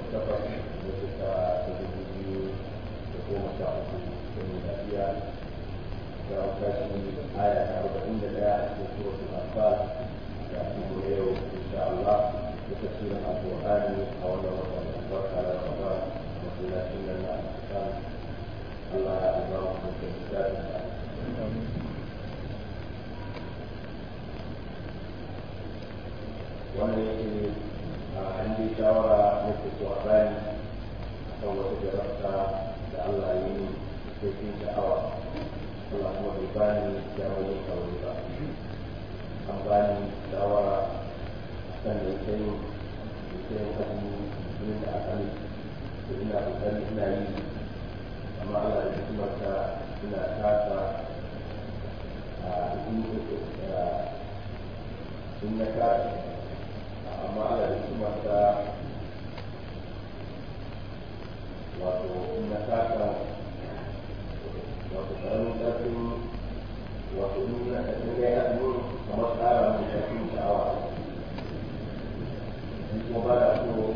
takwas da suka ta dubu biyu da goma sha uku da miladiya da tashi aya ta arba'in da daya a cikin suratul anfal da kuma yau insha Allah da tafsirin alqur'ani a wannan watan albarka da ramadan masallacin nan na al Allah ya ba mu da wannan yake a hannun shawara na fito a bani a kan wata jarabta da Allah ya yi cikin sha'awa Allah kuma bai bani damar yin aure ba an bani shawara a kan da yake yin yake yin azumi jinin da aka yi da ina kokari ina yi amma Allah da hikimarsa ina kasa a in na kasa amma ana da hikimarsa wato na taka wato ƙaramin ƙarfin wato in na ƙarfin ya yi azumi kamar tsara mai ƙarfin sha'awa in kuma ba da so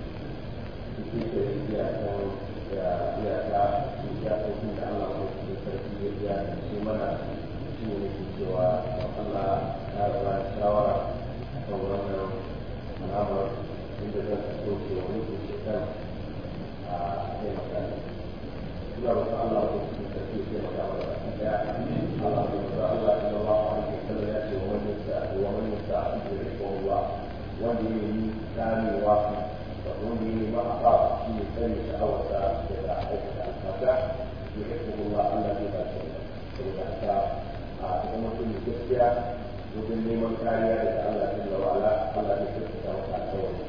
su ke da iya kan da iyaka iyakokin da Allah ko su sarki ya biya da shi mana shi ne ke cewa Allah ya raba shawara kan wannan alamar inda zan fito ke wani kuke kan a taimaka ina roƙon Allah ko cikin sarki ya taimaka wa baki daya Allah ko da Allah sallallahu alaihi wasallam ya ce wa man yasta wa man yasta bi rizqillah wanda yake yi kamewa da wanda yake ma a shi ne sani sha'awarsa daga aikata alfata ya rizqillah Allah zai ba shi saboda haka a cikin mutum gaskiya wajen neman kariya daga Allah jalla wa ala Allah zai tabbata maka alƙawari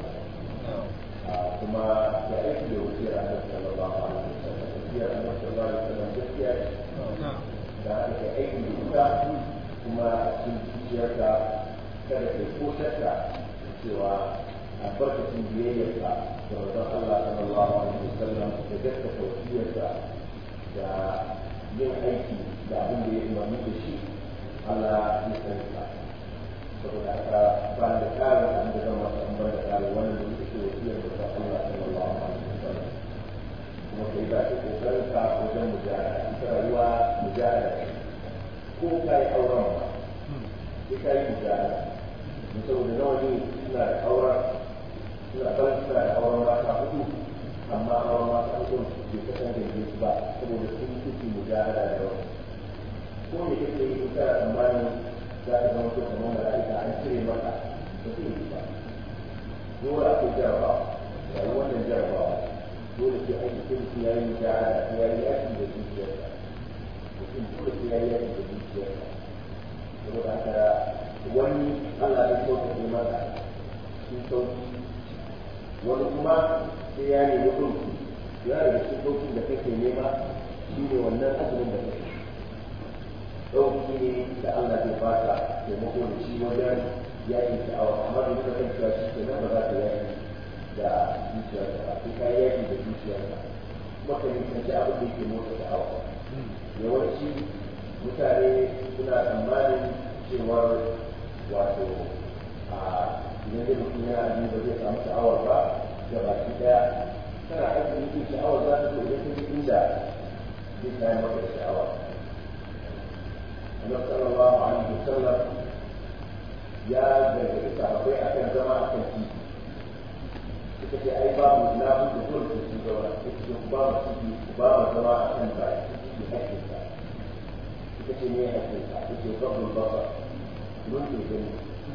kuma ya aiki da wasiyar Annabi sallallahu alaihi wasallam wasiyar Annabi sallallahu alaihi wasallam gaskiya da aka aiki da ita kuma cikin zuciyarka kada kai ko shakka cewa albarkacin biyayyarka da manzon Allah sallallahu alaihi wasallam da gaskata wasiyarsa da yin aiki da abin da ya umarni da shi Allah ya sani ka saboda haka ba da ƙarin abin da zan masu ambar da ƙarin wannan da muke wasiyar da ta Allah sallallahu alaihi wasallam kuma kai ba ki kokarin ka wajen mujahada ita rayuwa mujahada ko ka yi auren ba sai ka yi mujahada saboda nawa ne suna da auren suna ban suna da auren mata hudu amma auren mata hudu bai kasance da su ba saboda sun kuke mujahada da yawa ko me kake yi kana tsammanin za ka zama kuma kamar mala'ika an cire maka ba zai yi ba dole akwai jarabawa yayi wannan jarabawa dole sai an yi mutum ya yi mujahada sai ya yi yaki da zuciyarsa mutum dole sai ya yi yaki da zuciyarsa saboda haka wani Allah ya sauƙaƙe maka sun sauƙi wani kuma sai ya nemi ɗauki ya daga cikin ɗaukin da kake nema shi ne wannan azumin da kake ɗauki ne da Allah zai baka taimako da shi wajen yaƙin sha'awa amma da muka kan cewa shi kenan ba za ka yaƙi da zuciyarka ba sai ka yaƙi da zuciyarka kuma ka nisanci abin da yake motsa sha'awa yawanci mutane suna tsammanin cewar wato a idan da mutum ya azumi ba zai samu sha'awar ba da baki ɗaya kana aiki yin sha'awar za ta zo idan ta inda zai kayan maka da sha'awa annabi sallallahu alaihi wasallam ya gargaɗi sahabbai akan zama akan titi suka ce ai babu na buɗe dole su su zauna suka ce ba mu titi ba mu zama akan ba titi hakkin sa suka ce ne hakkin sa suka ce babu baba mun ke gani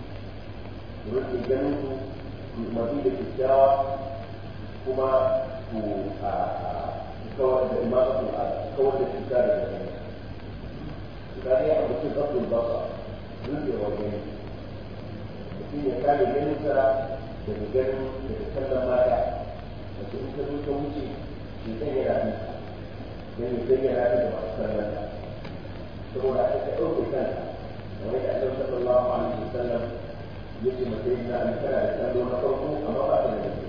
mun ke ganin ku ku umarni da kyakkyawa kuma ku a kawar da imanu a kawar da cuta daga gani sebenarnya yang betul betul basah lebih orang Mesti dia kali gani sara dari gani dari kandang mata macam itu tu tu uji kita ni lagi dan kita ni lagi dapat kandang semua ada seorang bukan oleh Allah Sallallahu Alaihi Wasallam dia cuma cerita antara kandung atau tu apa apa saja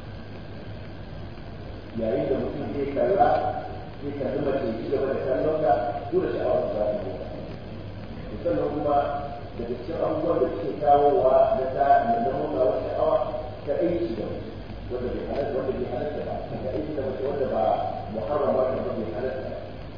yayin da mutum zai kalla zai kalli mace ci gaba da kallon ka dole sha'awar za ta yi sannan kuma daga cikin abubuwan da suke kawowa na ta na nuna wata sha'awa ta aiki da mutum wanda bai halatta wanda bai halatta ba daga aiki da mace wanda ba muharram ba da bai halatta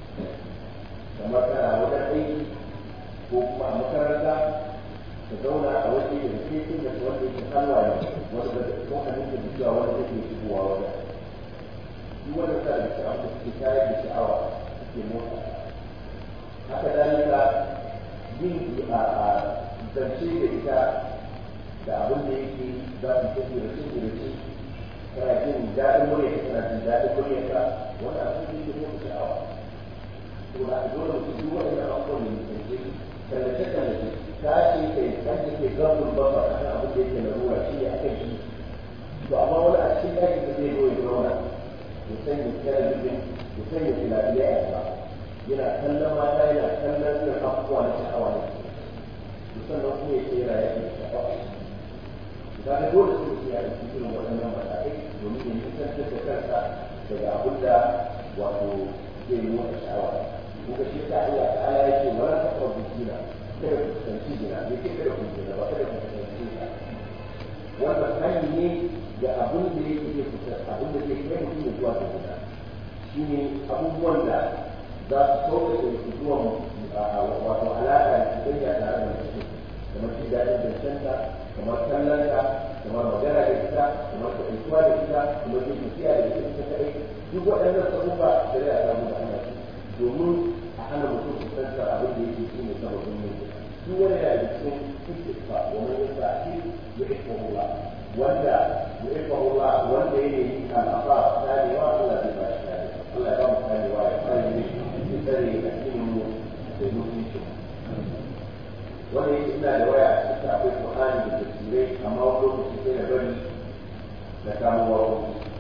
kamar kana wajen aiki ko kuma a makaranta ka zauna a waje da ke cin da wanda yake halwa ne wanda da ko a nufin da cewa wanda yake shigowa wajen duk wanda sa da sha'awa da suke tayar da sha'awa suke motsa haka dalika yin a zance da ita da abin da yake za su tafi da shi da shi kana jin daɗin murya kana jin daɗin murya ka wani abin da yake motsa sha'awa to da dole su duk wani abubuwan da yake kallace kallace ta ce kai kan da ke gabin babba a kan abin da yake na ruwa shi ne a kan shi to amma wani a cikin ɗakin da zai zo ya zauna ya sanya talabijin ya sanya filafiya a gaba yana kallon mata yana kallon irin abubuwa na sha'awa ne to sannan kuma ya ce yana yake sha'awa da ga dole su ya yi cikin waɗannan matakai domin ya nisantar da kansa daga abin da wato zai motsa sha'awa kuka shi ta Allah ta'ala yake wala taqrabu zina kada ku kusanci zina me ke kada ku zina ba kada ku kusanci zina wannan hanyar ne ga abin da yake ke kusa abin da zai kai mutum ya zuwa ga zina shine abubuwan da za su sauƙaƙe su zuwa wato alaƙa da soyayya tare da mutum kamar jin daɗin zancenta kamar kallonta kamar magana da ita kamar taɗaituwa da ita kamar yin tafiya da ita ita kaɗai duk waɗannan sabubba da zai a samu da ana su domin a hana mutum kusantar abin da yake shine sababin mutum duk wani yana da cikin istifa wani yin sa shi ya ifa hula wanda ya ifa hula wanda ya yi al'afa tanewa Allah zai ba shi tare Allah ya ba mu tanewa ya fara yi ya tsare a cikin mu da mutunci wanda yake ina da waya a cikin akwai Qur'ani da tafsirai amma wani lokaci sai na bari na kamo wawo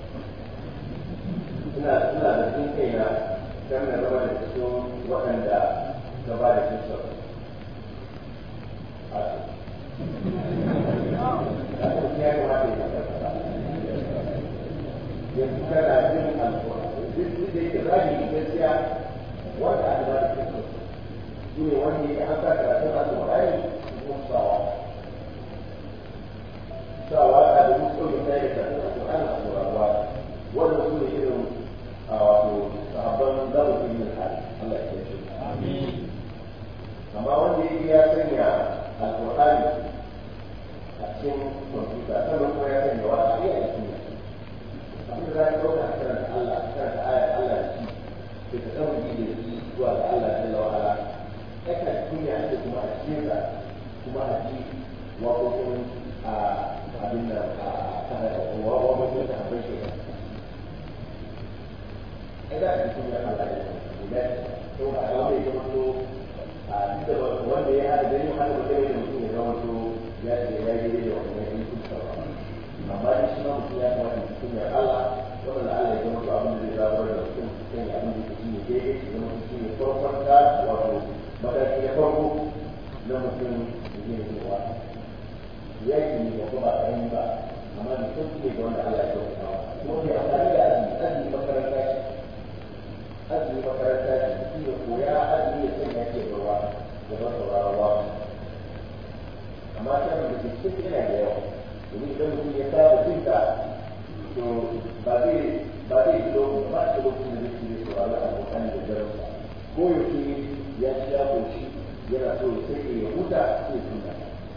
ina ina da cikin kaina kan na zama da cikin waɗanda ta ba da kisa yanzu kana jin alƙur'ani duk da yake zahiri gaskiya wanda aka ba da kisa shi ne wanda yake an sa karatun alƙur'ani kuma sawa sawa a da musu ɗauke ta yi karatun alƙur'ani a tsorawa wanda su ne irin a wato sahabban zamu fi yin hali Allah ya kiyaye amma wanda yake ya sanya alƙur'ani a cikin kwamfuta sannan kuma ya sanya wa a iya cikin abin da za ka ɗauka a karanta Allah a karanta ayar Allah da shi da ka saba ji da shi zuwa ga Allah jalla wa ala yakan kunya ake kuma a cikin sa kuma a ji waƙoƙin a abin da a waƙoƙin da abin shi ai da ka kunya Allah ya da to ba a wani ya zama a duk da wanda ya haɗa da yin haɗa da kai da mutum ya zama to ya ce ya yi da wannan yin kusa ba amma da shi ma mutum ya kamata ya kunya Allah wanda Allah ya zama to abin da zai zabar da mutum kan ya abin da ke shi ne daidai ya zama shi ne farkon ta wato mataki na farko na mutum da zai yi wa ya yi ne ba kuma a yi ba amma da sun ne ga wanda Allah ya zama ta kuma ke amfani da azumi azumi makaranta ce azumi makaranta ce mutum ya koya azumi ya sanya ke ruwa da ba sauraron wa amma ta da ke cikin yana da yawa domin idan mutum ya saba jin ta to ba zai ba zai yi lokacin ba shi lokacin da zai ci saurari abokan da jarumsa ko yaushe ya ci ya koshi yana so sai ya huta sai ya huta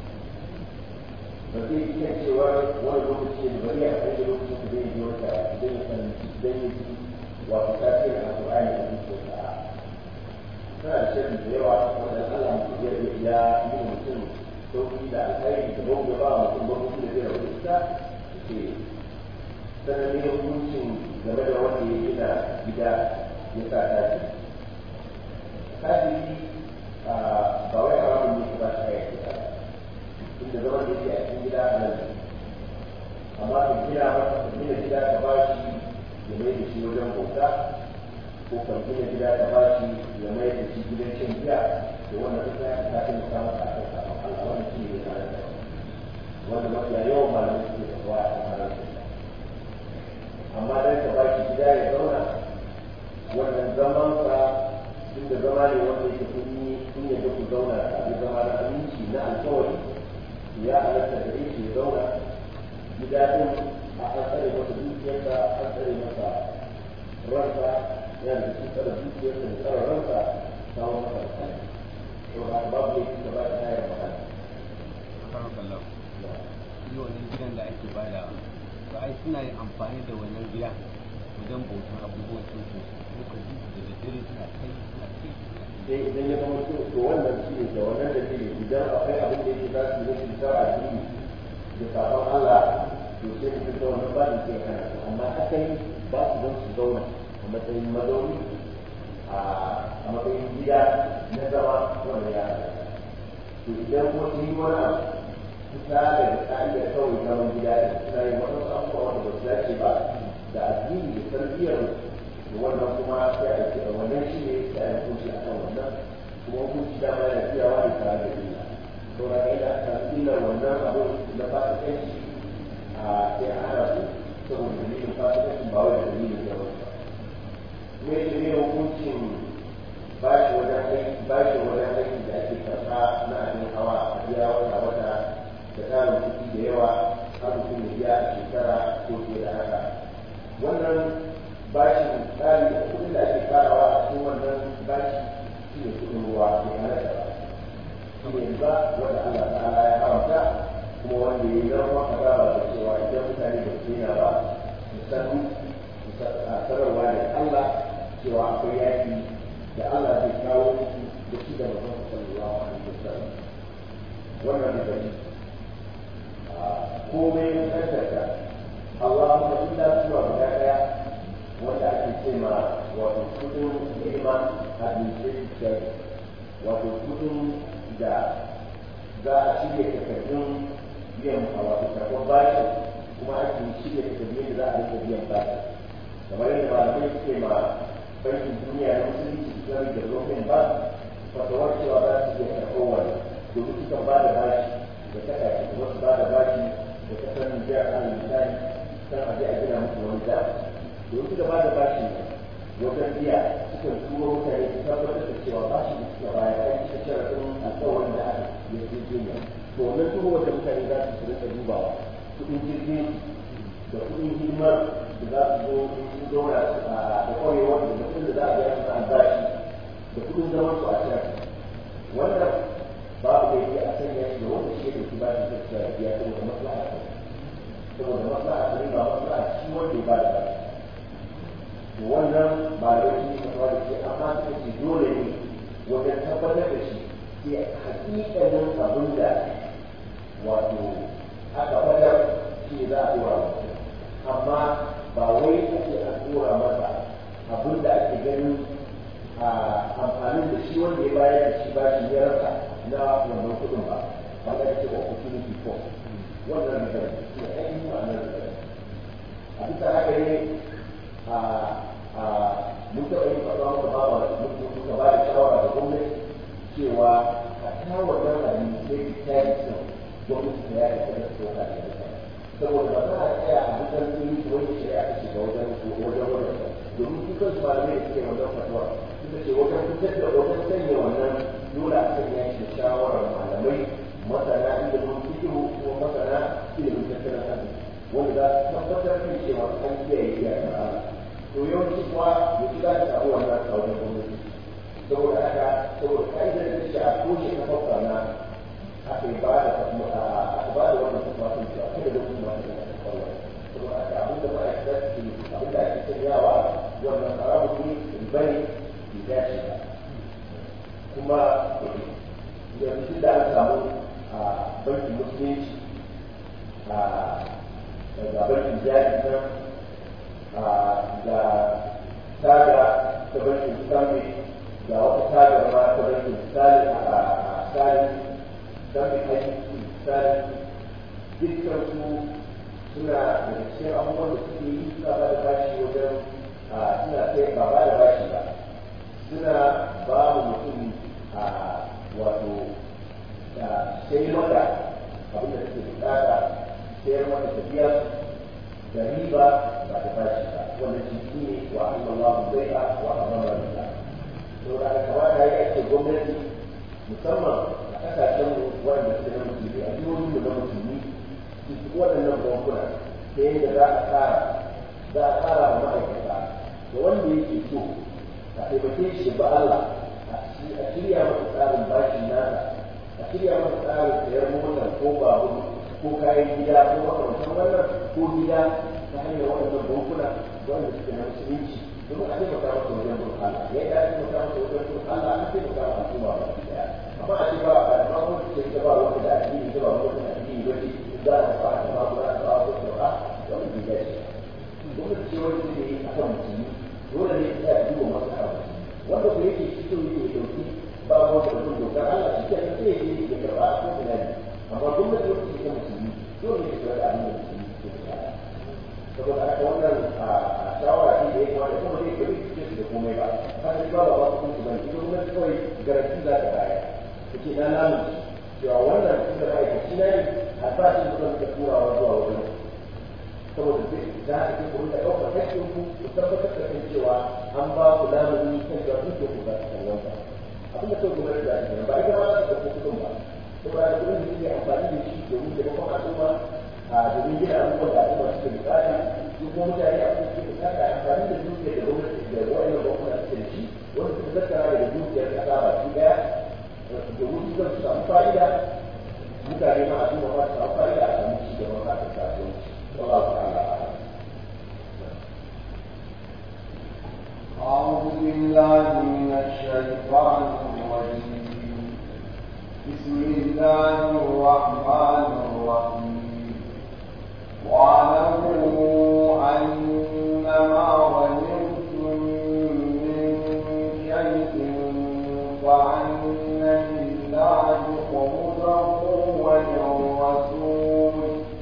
ba zai yi kan cewa wani lokaci ne bari a kai da lokacin da zai yi wata idan ya san idan ya ji wato tasirin alƙur'ani a zuciyarsa tana da shirin da yawa wanda Allah ya yi mutum sauki da alkhairi da babu ba mutum ba mutum da zai rabu ita ce sannan ne hukuncin game da wanda ya gina gida ya sa tashi tashi ba wai haramun ne ba shi ya gida inda zaman da yake a cikin gida a nan amma ka gina masa ka gina gida ka ba shi ya mai da shi wajen bauta ko kan gina gida ka ba shi ya mai da shi gidan cin giya da wannan duk ya ta taimaka masa a kan Allah wannan shi ne tare da wanda mafiya yawan malamai suke da kuwa a kan halarci amma dan ka baki gida ya zauna wannan zaman sa duk da zama ne wanda yake kun yi kun yadda ku zauna a bi zama na aminci na alkawari ya halatta da yake ya zauna gida din a kan tsare masa ransa yana da cikin tsara zuciyarsa da tsara ransa kawo masa alƙali to ba babu yake da ba ta hayar magana karon kallon shi wannan gidan da ake bada to ai suna yin amfani da wannan gida wajen bautan abubuwan sun su suka ji da daddare suna kai suna kai suna kai sai idan ya zama to to wannan shi ne da wannan dalili idan akwai abin da yake za su yi rashin sa addini da sabon Allah to sai su fita wannan ba da ke kana su amma asali ba su don su zauna a matsayin mazauni a matsayin gida na zama wanda ya halatta to idan kuma sun yi wani abu kusa da ka'idar kawai zaman gida da suna yin wasu abubuwa wanda ba su dace ba da addini da tarbiyyar da wannan kuma sai a ce wannan shi ne sai a hukunci a kan wannan kuma hukunci dama yana tsayawa da tare da illa to na kai da aka illar wannan abin na fasikanci a sai a hana su saboda dalilin fasikanci ba wai da dalilin ya wasu ba kuma yake ne hukuncin bashi wajen aiki bashi wajen aiki da ake karɓa na abin hawa a biya wata wata da tarin kuɗi da yawa har mutum ya biya a shekara ko fiye da haka wannan bashin tsari da kuɗin da ake farawa a cikin wannan bashi shi ne kuɗin ruwa mai halatta ba shi ne ba wanda Allah ta'ala ya haramta kuma wanda ya yi zarfa azaba da cewa idan mutane da su yana ba su san sanarwa da Allah cewa akwai yaki da Allah zai kawo musu da shi da mutum sallallahu alaihi wasallam wannan da gani komai ya tantance Allahumma illa suwa guda daya wanda ake ce ma wato kudin neman administration wato kudin da za a shirya takardun biyan a wato karɓar bashi kuma ake shirya takardun da za a rika biyan bashi kamar yadda malamai suke ma bankin duniya na musulunci islamic development bank fatawar cewa za su iya karɓar wani domin sukan ba da bashi da kasashe kuma su ba da bashi da kasar Nijar a misali kan a je a gina musu wani da domin suka ba da bashi wajen biya sukan turo mutane su tabbatar da cewa bashi da suka bayar an cika sharaɗin alƙawarin da aka yi jirgin to wannan turo wanda mutane za su rinka dubawa kuɗin jirgin da kuɗin hidimar da za su zo su zauna da ƙwarewa da mutum da za a biya su albashi da kuɗin zaman su a can wannan babu da yake a sanya shi da wanda shi da su ba shi da biya saboda maslaha ta saboda maslaha ta ne ba maslaha shi wanda ya ba da bashi to wannan ba da shi ne kasuwa da shi amma suka ce dole ne wajen tabbatar da shi sai hakikanin abin da wato aka fadar shi ne za a dora mutum amma ba wai ake a dora masa abin da ake ganin a amfanin da shi wanda ya bayar da shi ba shi ya rasa na wannan kudin ba ba ga ce ba opportunity for wannan da shi ne ainihin ma'anar da a bisa haka ne a a mun taɓa yin faɗa muka ba wa muka ba da shawara da gwamnati cewa a ta wannan abin da ya ta yi sun gwamnati ta yaya ta da su ta saboda ba za a tsaya a dukkan tsiri wani shari'a ta shiga wajen wajen wajen domin su kansu malamai da suke wannan fatuwa suka ce wajen fitar da wajen sanya wannan dole a sanya shi da shawarar malamai masana ilimin fikiru ko masana ilimin tattalin arziki wanda za su tabbatar da cewa an kiyaye iyakar Allah to yawanci kuwa ya ci za ta samu wannan a wajen gwamnati saboda haka saboda ka'idar da shi a toshe ta fafka na aka yi ba da aka ba da wannan tafafin cewa kada da kuma ta da kwallon saboda haka abin da ma'aikata su abin da ake sanyawa wannan haramun ne bane bai dace ba kuma yanzu da aka samu a bankin musulunci a daga bankin jari nan ga taga ta bankin stanley ga wata taga ma ta bankin stanley a stanley stanley aiki stanley dukkan su suna da cikin abubuwan da suke yi suna ba da bashi wajen suna sai ba ba da bashi ba suna ba mu mutum a wato sai mata abin da suke bukata sayar mata tafiya da riba ba da bashi ba wanda shi ne wa Allah zai a wa amara da to da kamata ya ake gwamnati musamman a kasashen wanda suke na musulmi a jihohin mu na musulmi su waɗannan bankuna ta yadda za a tsara za a tsara wa ma'aikata da wanda yake so a taimake shi ba Allah a shirya masa tsarin bashin nasa a shirya masa tsarin sayar motar ko babur ko kayan gida ko makamantan wannan ko gida ta hanyar waɗannan bankuna wanda suke na musulunci domin a taimaka masa wajen bin Allah ya yi a taimaka masa wajen bin Allah a taimaka masa al'umma ba ki daya amma a ce ba a ma ko ce ta ba wanda da addini ta ba wanda da addini ba ce za a fara ta ba ko za a ba ko ta ba wannan bai dace gwamnati ce wani ne a kan musulmi dole ne ta yi duba masu hawa wanda ku yake cikin yake dauki ba ko da bin dokar Allah shi ke sai ya yi ya karba ko ina ne amma gwamnati wacce ke musulmi dole ne ta da abin da musulmi ke da saboda haka wannan a shawara ce da ya kamata kuma zai gari cikin su da komai ba haka ba ba ba kuma ba ita gwamnati kawai garanti za ta baya ta ce na namu cewa wannan tun da ma'aikaci na ne albashin da zan ta turawa zuwa wajen saboda za a ce kuma da ɗaukar hakkin ku ku tabbatar da kan cewa an ba ku lamuni kan cewa duk da ku za su kallon ba abin da kawai gwamnati za ta ba ita ma za ta ɗauko kuɗin ba saboda da kuɗin da suke amfani da shi domin taimakon al'umma a domin gina abubuwan da al'umma suke bukata su kuma mutane a cikin suke bukata amfani da dukiyar da gwamnati da wa'annan bankuna suke da shi wanda suka tattara daga dukiyar ƙasa ba su ɗaya domin su zan samu fa'ida mutane ma a duba ma su samu fa'ida a samu ci gaban harkar kasuwanci والله تعالى أعلم أعوذ بالله من الشيطان الرجيم بسم الله الرحمن الرحيم واعلموا أنما غنمتم من شيء فأن لله خمسه وللرسول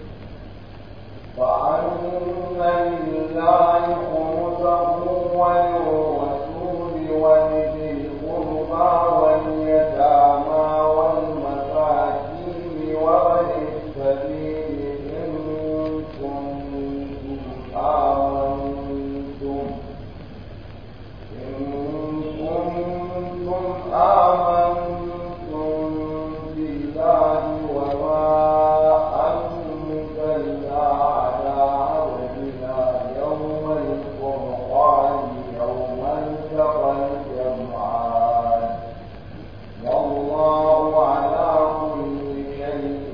فأن لله خمسه وللرسول ولذي القربى واليتامى والمساكين وابن السبيل إن كنتم آمنتم إن كنتم آمنتم بالله وما أنزلنا على عبدنا يوم الفرقان يوم التقى الجمعان والله على كل شيء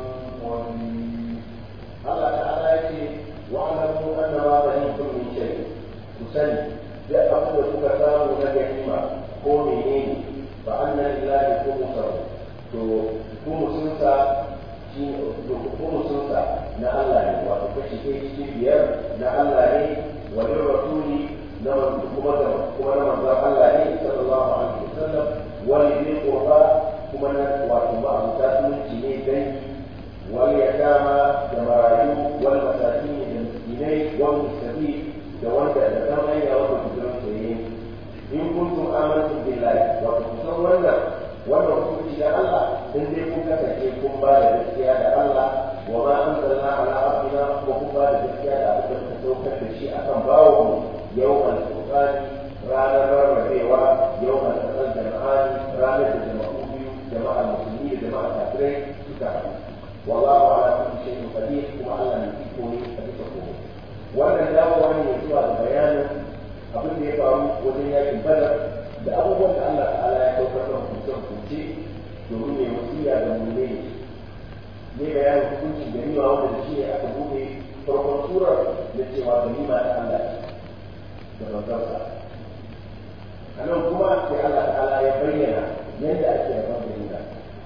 قدير Allah ta'ala ya ce wa'alamu anna ma ghanimtum min shay ku sani da abin da kuka samu na ganima ko menene fa anna lillahi khumsahu to khumsunsa shi to khumsunsa na Allah ne wato kashi ɗaya cikin biyar na Allah ne wa lir rasuli na manzo kuma da kuma na manzo Allah ne sallallahu alaihi wasallam wa lil qurba kuma na wato ma'abuta zumunci ne dangi واليتامى جماعيو والمساكين المسكينين وابن السبيل جوانت الأسلام أين وقت الجنسيين إن كنتم آمنتم بالله وكنتم ولا ولا رسول إلى الله إن ديكم كتكيكم بعد الاختيار الله وما أنزلنا على عبدنا وكم بعد الاختيار أبدا تتوكل بالشيء أكم باوهم يوم الفرقان رانا ربيوا يوم التقى الجمعان رانا الجمعون جماعة المسلمين جماعة الكافرين تتعلم والله على كل شيء قدير وعلى من يكون حديثه wannan dawowa ne zuwa da bayanin abin da ya faru wajen yakin badar da abubuwan da Allah ta'ala ya saukar da hukunce hukunce domin ne wasiya da mulmai ne bayanin hukuncin ganima wanda da shi ne aka buɗe farkon surar da cewa ganima ta Allah da manzarsa a nan kuma sai Allah ta'ala ya bayyana yadda ake rabon ganima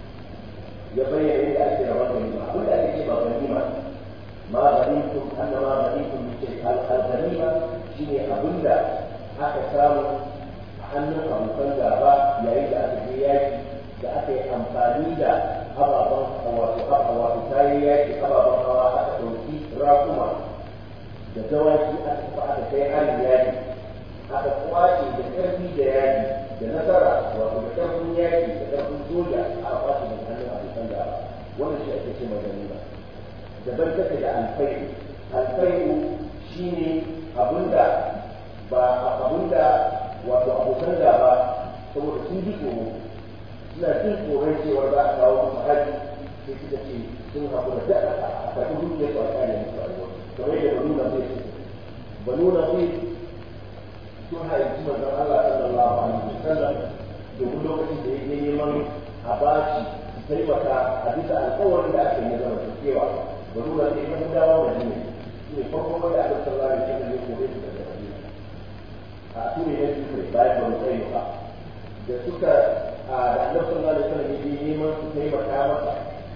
ya bayyana yadda ake rabon ganima abin da ake ce ba ganima ma ghanimtum anna ma ghanimtum min shay al-ghanima shine abin da aka samu a hannun abokan gaba yayin da aka je yaki da aka yi amfani da ababen wato wato kayan yaki ababen hawa aka ɗauki rakuma da dawaki aka tafi aka kai harin yaki aka kwace da ƙarfi da yaki da nasara wato da ƙarfin yaki da ƙarfin soja aka kwace da hannun abokan gaba wannan shi ake ce mai ganima daban take da alfai'u alfai'u shine abinda ba abinda wato abokan gaba saboda sun ji tsoro suna jin tsoron cewa za a kawo musu haji sai suka ce sun haƙura da a karɓi dukiyar su a kare musu rayuwa kamar yadda banu na zai banu na zai sun haifi manzon Allah sallallahu alaihi wasallam domin lokacin da yake neman a bashi su taimaka a bisa alƙawarin da aka yi zama su cewa ba nuna sai kan dawo da ne shi ne farko wanda aka sallallahu alaihi wasallam ya kore su daga Madina a su ne yanzu kai bayan ba mu tsaye ba da suka a da annabi sallallahu alaihi wasallam ya je neman su taimaka masa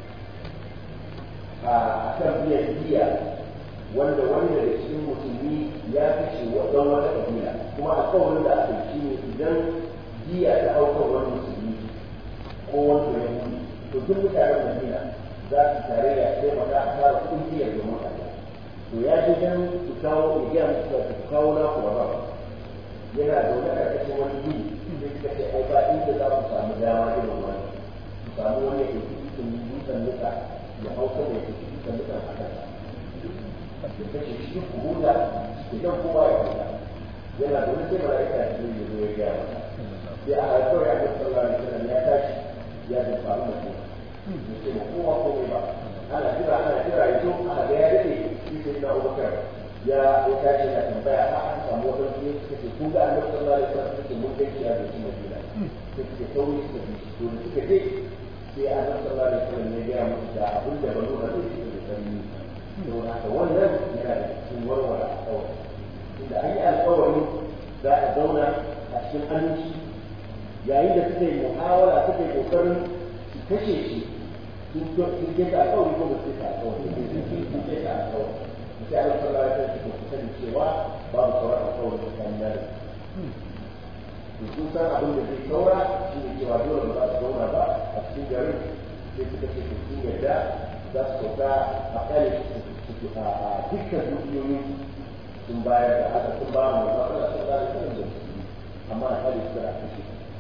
a kan biyan biya wanda wani daga cikin musulmi ya kashe wadan wata kabila kuma alƙawarin da aka yi ne idan biya ta aukar wani musulmi ko wani yahudi to duk mutanen madina za su tare da taimaka a fara kuɗin biyar da mutane to ya je dan su kawo ya gaya musu da su kawo na kuma ba yana zaune a ƙarƙashin wani gini sai suka ce ai ba inda za ku samu dama irin wani su samu wani ya ɗauki cikin dutsen nika ya hauka da ya ɗauki dutsen nika a kansa da kashe shi ku huta idan kowa ya huta yana da wani sai mala'ika ya zo ya zo ya gaya masa sai a haifar ya ga sallallahu alaihi wasallam ya tashi ya ji faru da shi ya ce ma kowa komai ba ana jira ana jira ya zo ana ga ya dade shi sai na Abubakar ya ya tashi na tambaya a an samu wani ne suka ce kun ga annabi sallallahu alaihi wasallam suke mun gaci ya da shi Madina sai suke sauri suka bi shi to da suka je sai annabi sallallahu alaihi wasallam ya gaya musu da abin da banu da zai da sanni don haka wannan yana da cikin warware alƙawari inda an yi alƙawari za a zauna a cikin aminci yayin da suka yi muhawara suka yi ƙoƙarin su kashe shi sun keta alƙawari ko ba su keta alƙawari sun keta alƙawari sai Allah sallallahu alaihi wasallam su sani cewa babu sauran alƙawari tsakanin da to sun san abin da zai saura shi ne cewa dole ba za su zauna ba a cikin garin sai suka ce su sun yarda za su sauka a kare a dukkan dukiyoyin sun bayar da haka sun ba mu ba Allah sun ba da kan da amma a kare su da kashe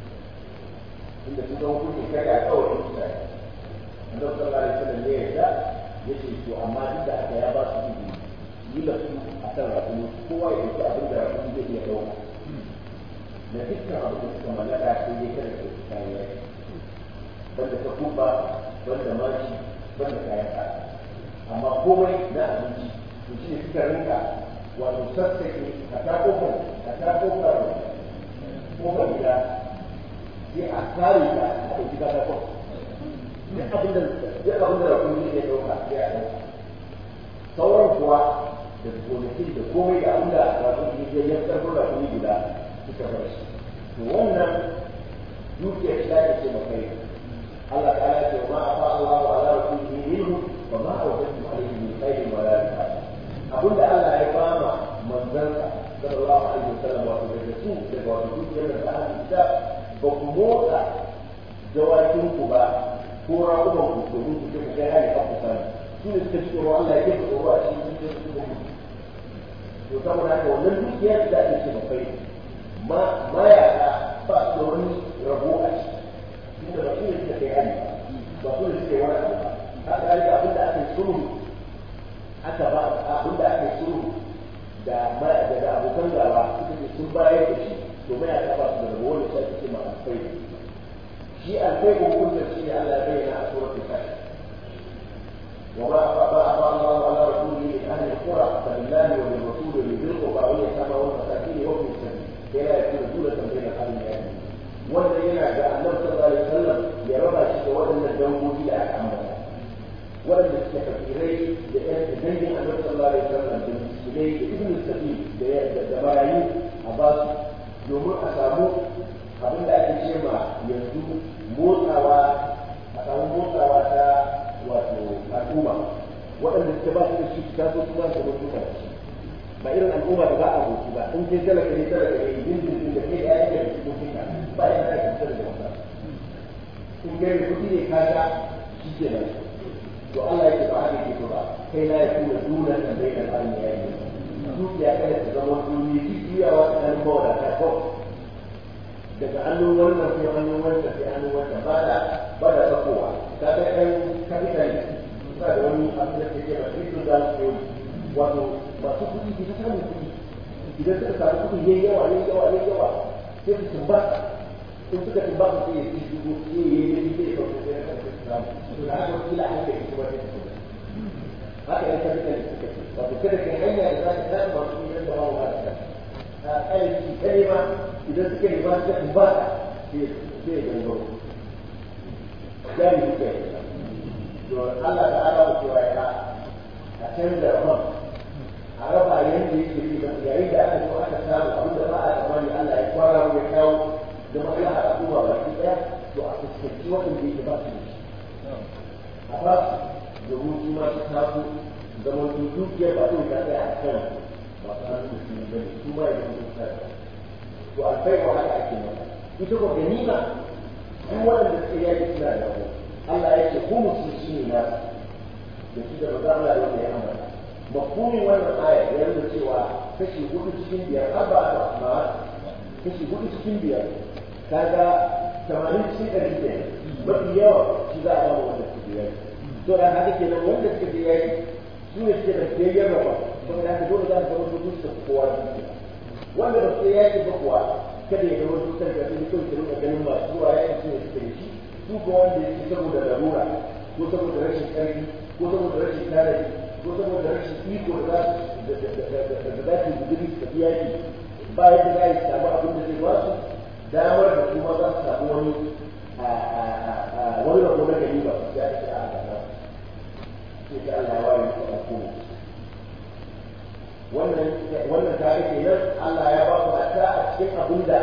inda sun ga hukunci kai a kawai su da annabi sallallahu alaihi wasallam ne ya yace to amma duk da aka ya ba su izini yi da su a kan rakumi kowa ya dauki abin da rakumi zai iya dauka na dukkan abin da suka mallaka sai dai kada su kayan yaki banda ta kubba banda mashi banda kayan kaya amma komai na abinci to shi ne suka rinka wato sassake a ta kofar a ta kofar kofar gida sai a kare ta a ɗauki ta kofar duk abin da duk abin da rakun ne ya ɗauka sai a ɗauka sauran kuwa da gonakin da komai da abin da rakun ne ya yi ƙarfin rakun guda suka bar shi to wannan dukiyar shi ake ce makai Allah ta'ala ce ma afa Allahu ala rasulihi minhu وما أوجدتم عليه من خير ولا رفاق أقول الله يا إمام من ذنب صلى الله عليه وسلم وتجسوه وتجسوه من أهل الكتاب بقموطة جواتين كبا كورا أمم كتبون كتبون في هذه الأقسام سنة تشكروا الله كيف تقولوا أشياء يسمى هذا ومن دوكيات لا تشكر خير ما ما يعلى فأسلوني ربوع أشياء إن رسول الله كيعني رسول الله كيوانا haka yake abin da ake sulhu aka ba abin da ake sulhu da daga abokan gaba suka ce sun bayar da shi to mai aka ba su da rabo wanda sai ake ma alfai shi alfai ko hukunta shi ne Allah ya bayyana a suratul kafi wa ma afa afa Allah ala rasulihi min ahli alqura fa lillahi wa lirrasuli wa lidhil qurba wa yatama wal masakin wa ibn sabil kai la yakunu dulatan bayna al-qalbi wannan yana da annabi sallallahu alaihi wasallam ya raba shi da waɗannan dangogi da aka ambata waɗanda suke fakirai da ƴan dangin annabi sallallahu alaihi wasallam da miskinai da ibn sabil da da barayi a ba su domin a samu abin da ake ce ma yanzu motsawa a samu motsawa ta wato al'umma waɗanda suke ba su da shi ta so su ba su da mutuwa da shi ba irin al'umma da ba a hoto ba in kai talaka ne talaka ne yin jirgin da kai da ya yi da mutuwa ba ya da fitar da wata in kai da kuɗi ne ka sha shi ke nan to Allah yake ba haka yake ba kai la yakuna dunan da bai da alƙalmi ya yi dukiya kada ta zama duniya jijiyawa tsakanin mawadata kawai daga hannun wannan sai hannun wannan sai hannun wannan ba da ba da sakowa ta ga ɗan kapital ba da wani abin da ke ba crypto da su wato masu kuɗi ke ta samun kuɗi idan suka samu kuɗi yayi yawa yayi yawa yayi yawa sai su tumba in suka tumba su sai ya ci shigo sai ya yi yi sai ya kawo sai ya kawo sai su samu to da haka kila an kai kuma sai su haka ɗan kapital suka ce wato kada kai hanya da za ka samu masu kuɗi da ba wa ƙarfi kalima idan suka yi ba su kan ba ta sai gangaro jari suka yi to Allah ta ala wa cewa ya a canza man a raba yadda yake yi ba yayin da aka zo aka samu abin da ba a tsammani Allah ya kwara ya kawo da maslaha a al'umma baki ɗaya to a fuskanci waɗanda yake ba su da shi a ba su domin su ma su taso zaman dukiyar ba ta ta tsaya a kan masu hannun su ne bane su ma ya zama su ta to alfai wa haka ake mata ita ko ganima duk waɗanda suka yaki suna da ku Allah ya ce ku musu shi ne na da shi da maza Allah wanda ya ambata mafhumin wannan aya ya nuna cewa kashi hudu cikin biyar har ba ta amma kashi hudu cikin biyar kaga tamanin cikin ɗari kenan mafi yawa shi za a ba wanda suke yaki to da haka kenan wanda suka je yaki su ne suke da siyayyar raba saboda haka dole za su zama su duka kowa dukiya wanda ba su yaki ba kuwa kada ya zama dukkan da su kawai su rinka ganin masu zuwa yaki su ne suke da shi su ko wanda ya ci saboda larura ko saboda rashin ƙarfi ko saboda rashin tarihi ko saboda rashin iko da za su guduri su tafi yaki ba yadda za su samu abin da zai ba su damar da kuma za su samu wani wani rabo na gari ba ya ce a gaba sai ta Allah ya ware ta kuma wannan wannan ta ke nan Allah ya ba ku ta a cikin abin da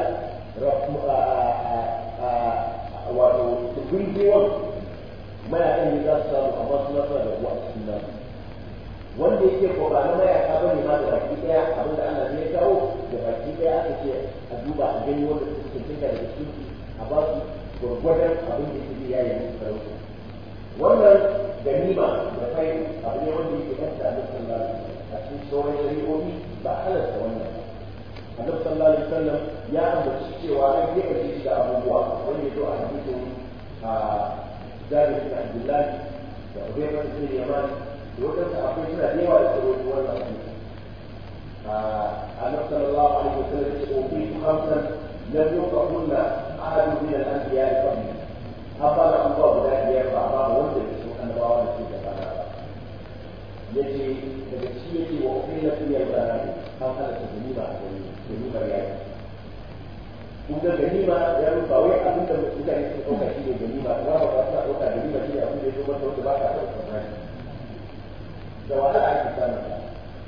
wato gurgewar mayakan ne za su samu amma su nasara da kuwa a cikin nan wanda yake ko ba na mayaka ba ne ma da baki daya abin da Allah ya kawo da baki daya aka ce a duba a gani wanda suka cancanta daga cikin a ba su gwargwadon abin da yake ya yi musu sarauta wannan ganima da kai abu ne wanda yake kanta a nufin a cikin sauran shari'o'i ba halarta wannan annabi sallallahu alaihi wasallam ya ambaci cewa an gefe shi da abubuwa wanda ya zo a hadisin a jabir bin abdullah da ubay bin yaman da wadansu akwai suna da yawa da sarauta wannan hadisi annabi sallallahu alaihi wasallam ya ce ubitu khamsan lam yuqahunna ahad min al-anbiya qabli haba da abubuwa guda biyar ba ba wanda ya so annabawa da su da bana ba yace daga ci yake wa ukhila fi al-banani an halatta ganima a gani ganimar yaki kun ga ganima ya rufa wai abin da mutane suka ɗauka shi ne ganima ba ba ba suna ɗauka ganima shi ne abin da ya zo mata wanda ba ka ɗauka ba da wahala ake samun ta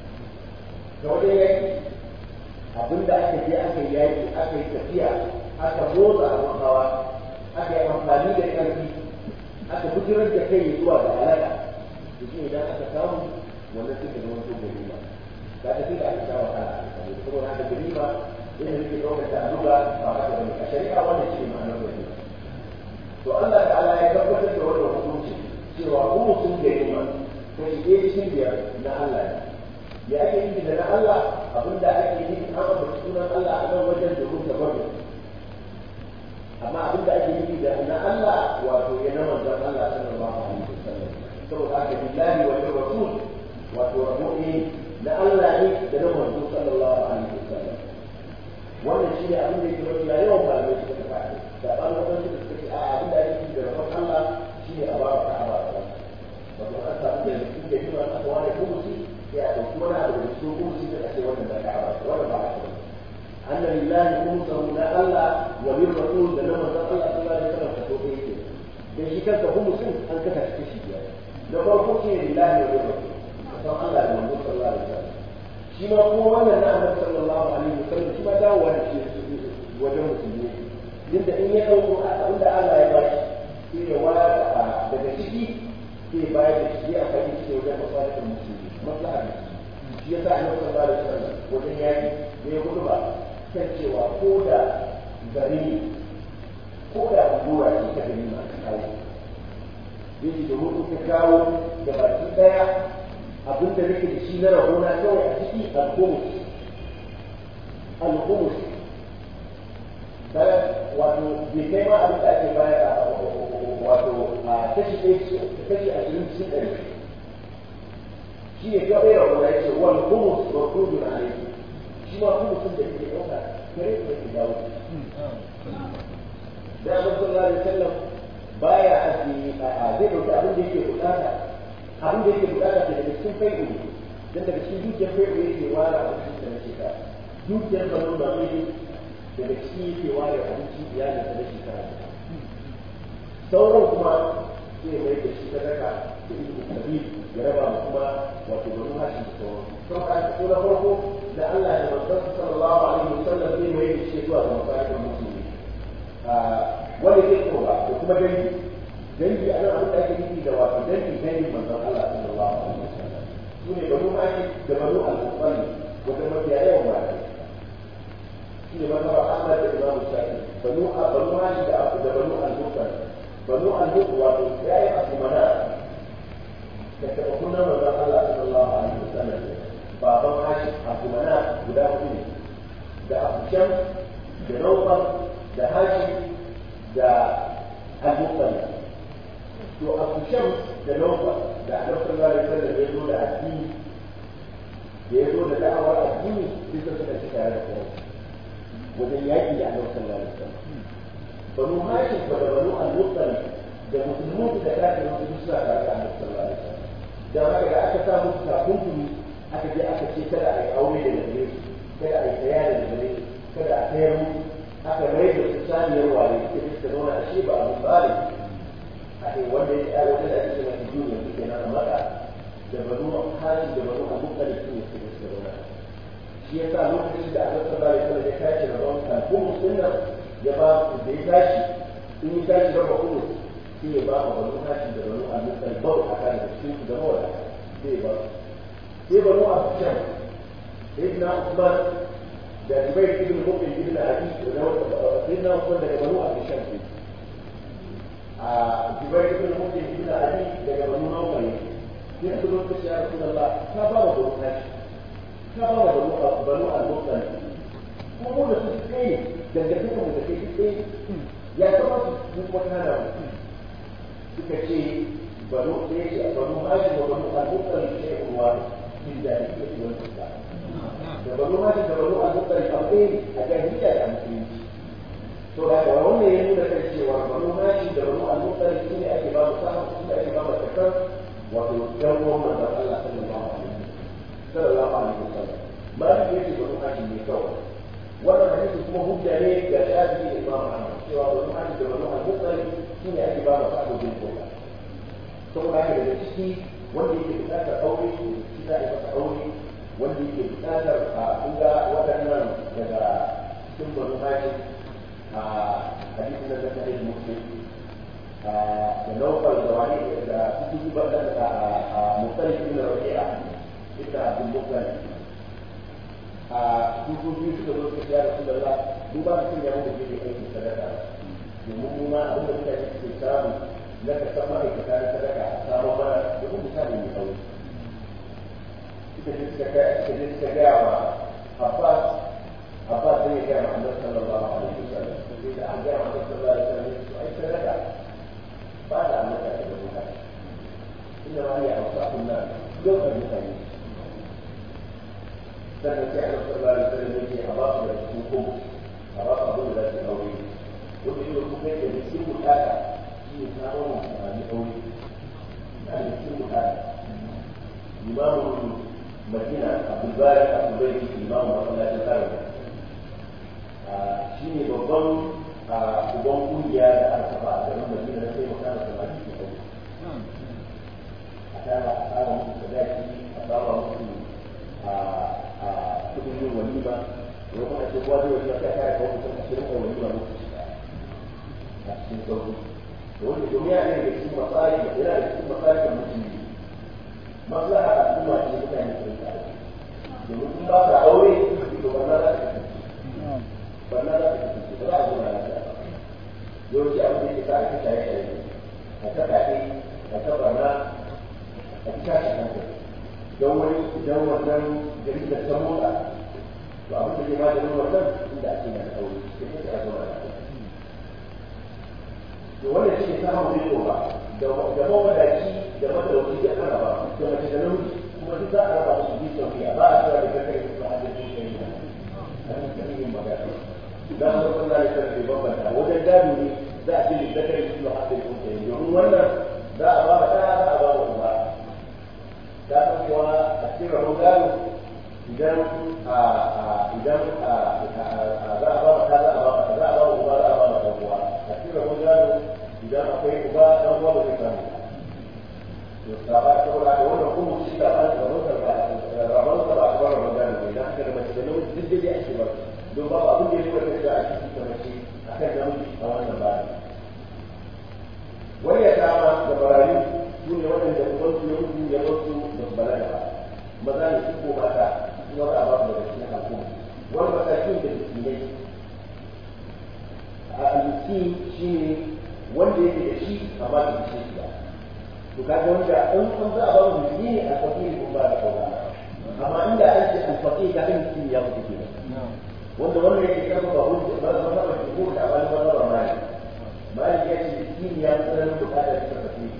da wajen yaki abin da aka je aka yi yaki aka yi tafiya aka motsa abin hawa aka yi amfani da ƙarfi aka bujirar da kai zuwa ga halaka da shi idan aka samu wannan suka zama to ganima da ta fi da aka sha wahala a kai saboda haka ganima ina nake ɗaukar ta duba ba haka bane a shari'a wannan shi ne ma'anar ganima to Allah ta'ala ya tabbatar da wannan hukunci cewa kuma sun ganima kashi ɗaya cikin biyar na Allah ne ya ake yi da na Allah abinda ake yi an ambaci sunan Allah a nan wajen domin tabarru amma abinda ake yi da na Allah wato ya na manzon Allah sallallahu alaihi wasallam saboda haka billahi wa rasul wato rabo ne na Allah ne da na manzo sallallahu alaihi wasallam wannan shi ne abin da yake mafi yawan malamai suka tafi da ɓan wadansu da suka ce a abin da ake yi da rabon Allah shi ne a ba ka a ba ka wato an samu da cikin da yiwa aka ware kumusi sai a ɗauki wani abu da cikin kumusi da ake wannan da ka ba wannan ba haka ba anna lillahi kumusahu na Allah wa lir rasul da na manzon Allah sallallahu alaihi wasallam ka so ɗaya ke dan shi kanka kumusin an kasa shi kashi biyar na farko shi ne lillahi wa lir rasul san Allah da manzon sallallahu alaihi wasallam shi ma kuma wannan na annabi sallallahu alaihi wasallam shi ma dawowa da shi wajen musulmi yadda in ya ɗauko abin da Allah ya bashi sai ya wada daga ciki sai bayar da shi a kai shi wajen masalihin musulmi maslaha da shi yasa annabi sallallahu alaihi wasallam wajen yaki ne ya gudu ba kan cewa ko da gari ko da allura ce ta gari ma ka kawo yake domin in ka kawo da baki daya abin da nake da shi na rahona kawai a ciki al-khumus al-khumus wato bai kai ma abin da ake bayar wato a kashi ɗaya kashi ashirin cikin ɗari shi ne kawai rahona ya ce wal khumus rukudun alayhi shi ma khumusin da yake ɗauka kare da ke dawo da Annabi sallallahu alaihi wasallam baya aji a zai dauki abin da yake bukata abin da yake bukata ke daga cikin fai'u ne dan daga cikin dukiyar fai'u yake wara a cikin da shekara dukiyar banu da mai daga ciki yake ware abinci iyali ta da shekara sauran kuma zai mai da shi sadaka da ibn kabi ya raba mu kuma wato banu hashim da sauran sau ka ko na farko da Allah da manzon sallallahu alaihi wasallam zai mai da shi zuwa ga masallatin musulmi wanda ke kowa da kuma dangi dangi ana abin da ake nufi da wato dangi dangi manzon Allah sallallahu alaihi wasallam su ne banu hashim da banu al-mutalib wanda mafiya yawan mata shi ne mazhaba Ahmad da Imam Shafi banu banu hashim da da banu al-mutalib banu al-mutalib wato yayi asmana da taɓa kunna manzon Allah sallallahu alaihi wasallam baban hashim asmana guda hudu ne da abujan da naufal da hashim da al-mutalib to abujan da naufal da annabi sallallahu alaihi wasallam ya zo da addini da ya zo da da'awar addini sai suka suka ci tare da kai wajen yaƙi da annabi sallallahu alaihi wasallam banu hashim da banu al-mutalib da musulmi da kafin su suna tare da annabi sallallahu alaihi wasallam dan haka da aka sa musu takunkumi aka je aka ce kada a yi aure da gare su kada a yi saya da gare su kada a sayar musu aka mai da su saniyar ware sai suka zauna a shi ba abu tsari a kai wanda ya tsaya wanda ake cewa ta duniya su ke nan maka da banu hashim da banu abubuwan da su ne su suka zauna shi ya sa lokacin da aka sallallahu alaihi wasallam ya tashi rabon kalkumus din nan ya ba da ya tashi in ya tashi raba kumus sai ya ba wa banu hashim da banu al-mutal bau a kan da cikin su zama wada sai ya ba sai banu abujan sayyidina usman da jubair ibn mut'im ibn abi da sayyidina usman daga banu abujan sai a jubair ibn mut'im ibn abi daga banu nawfal sai su zo su ya rasulullah ka ba wa banu hashim ka ba wa banu banu al-mutal ko mu da su kai dangantaka mu da kai kai ya kama su kuma kana suka ce banu ɗaya ce banu hashi wa banu al-muqtari ce ruwa min jahiliya ce wani kuka da banu hashi da banu al-muqtari abu ɗaya a jahiliya da musulunci to da ga wannan ya nuna kan cewa banu hashi da banu al-muqtari su ne ake ba mu samun su ne ake ba mu takar wato ɗan uwan manzon Allah sallallahu alaihi sallallahu alaihi wasallam ba da yake banu hashi ne kawai wannan hadisi kuma hujja ne ga shafi da Imam Ahmad cewa banu hashi da banu al-muqtari shi ne ake ba masu abin koya saboda haka daga ciki wanda yake buƙatar aure shi za a yi masa aure wanda yake buƙatar a kunga waɗannan daga cikin banu hashi a hadisin da zaka yi muslim da naufal da wani da kuku ba da a mutsalif ibn rabi'a ibn abdul muttalib a kuku biyu suka zo suka ya rasulullah duba mutum ya mutu ke aikin sadaka domin mu ma abin da mutane suke samu na ka san ma'aikata na sadaka a samu mana domin misali mai sauri suka je suka ga suka je suka ga wa Abbas Abbas sai ya ga ma Annabi sallallahu alaihi wasallam sai da an ga ma Annabi sallallahu alaihi wasallam to ai sadaka ba da annaka da mutane inna ma ya ausaqun nas yau da mutane sannan sai Annabi sallallahu alaihi wasallam ya ce a ba su da cikin kuma a ba su abin da za su aure wanda shi kuma yake da cikin bukata shi ne samun amfani aure na da cikin bukata imamun madina abdulbarik abdulbarik imamun masallacin karin shi ne babban uban kungiya da aka kafa a garin madina na sai makana samari ke aure a tara a tsara musu sadaki a tsara musu kudin yin walima wani kuma ce kowa zai walima sai a kare kawo mutum ashirin a walima lokaci a cikin sauri da wanda domin ya ne da cikin matsari da yana da cikin matsari da mutum maslaha a al'umma ce mutane su rinka domin in ba ka aure to banna za ka kasance banna za ka kasance ba za a zauna lafiya yawanci abin da yake sa a ta shaye shaye a ta kaɗe a ta barna a ta tashi hankali don wani idan wannan jaridar ta motsa to abin da ke maganin wannan inda ake na aure sai ka a zauna lafiya to wanda shi ne samun riko ba da mawadaci da madauki da ana ba da mace da namiji kuma duk za a raba su bi sauƙiya ba a cewa da kakar su ba a da su kai da a cikin yin magana da mu san da kan da bambanta wajen gado ne za a ce da kakar su ba a da su kai domin wannan za a ba ta za a ba wa uba da san kuwa a cikin rabon gado idan idan za a ba ka za a ba ka za a ba uba za a ba ka uwa a cikin rabon gado idan akwai uba dan uwa ba zai samu to saba saboda da wannan kuma shi da ba da rabon ba rabon ba ba ba rabon gado ne dan haka da mace da namiji duk dai ake ba don babu abin da ya kwata da a cikin ta mace akan namiji a wannan ba wani ya kama da barayi su ne waɗanda ubansu ya mutu ya wasu da su balaga ba maza ne su ko mata kuma za a ba su daga cikin al'umma wani matakin da miskinai a miskin shi ne wanda yake da shi amma da shi shi ba to kaga wanda in an za a ba mu miskini a fakiri kun ba da kauna amma inda an ce alfaqi ga kan miskin ya mutu ke wanda wannan yake karfafa hujja ba za ba shi ko da ba ba ba mai mai ya ce miskin ya tsara bukatar ta fakiri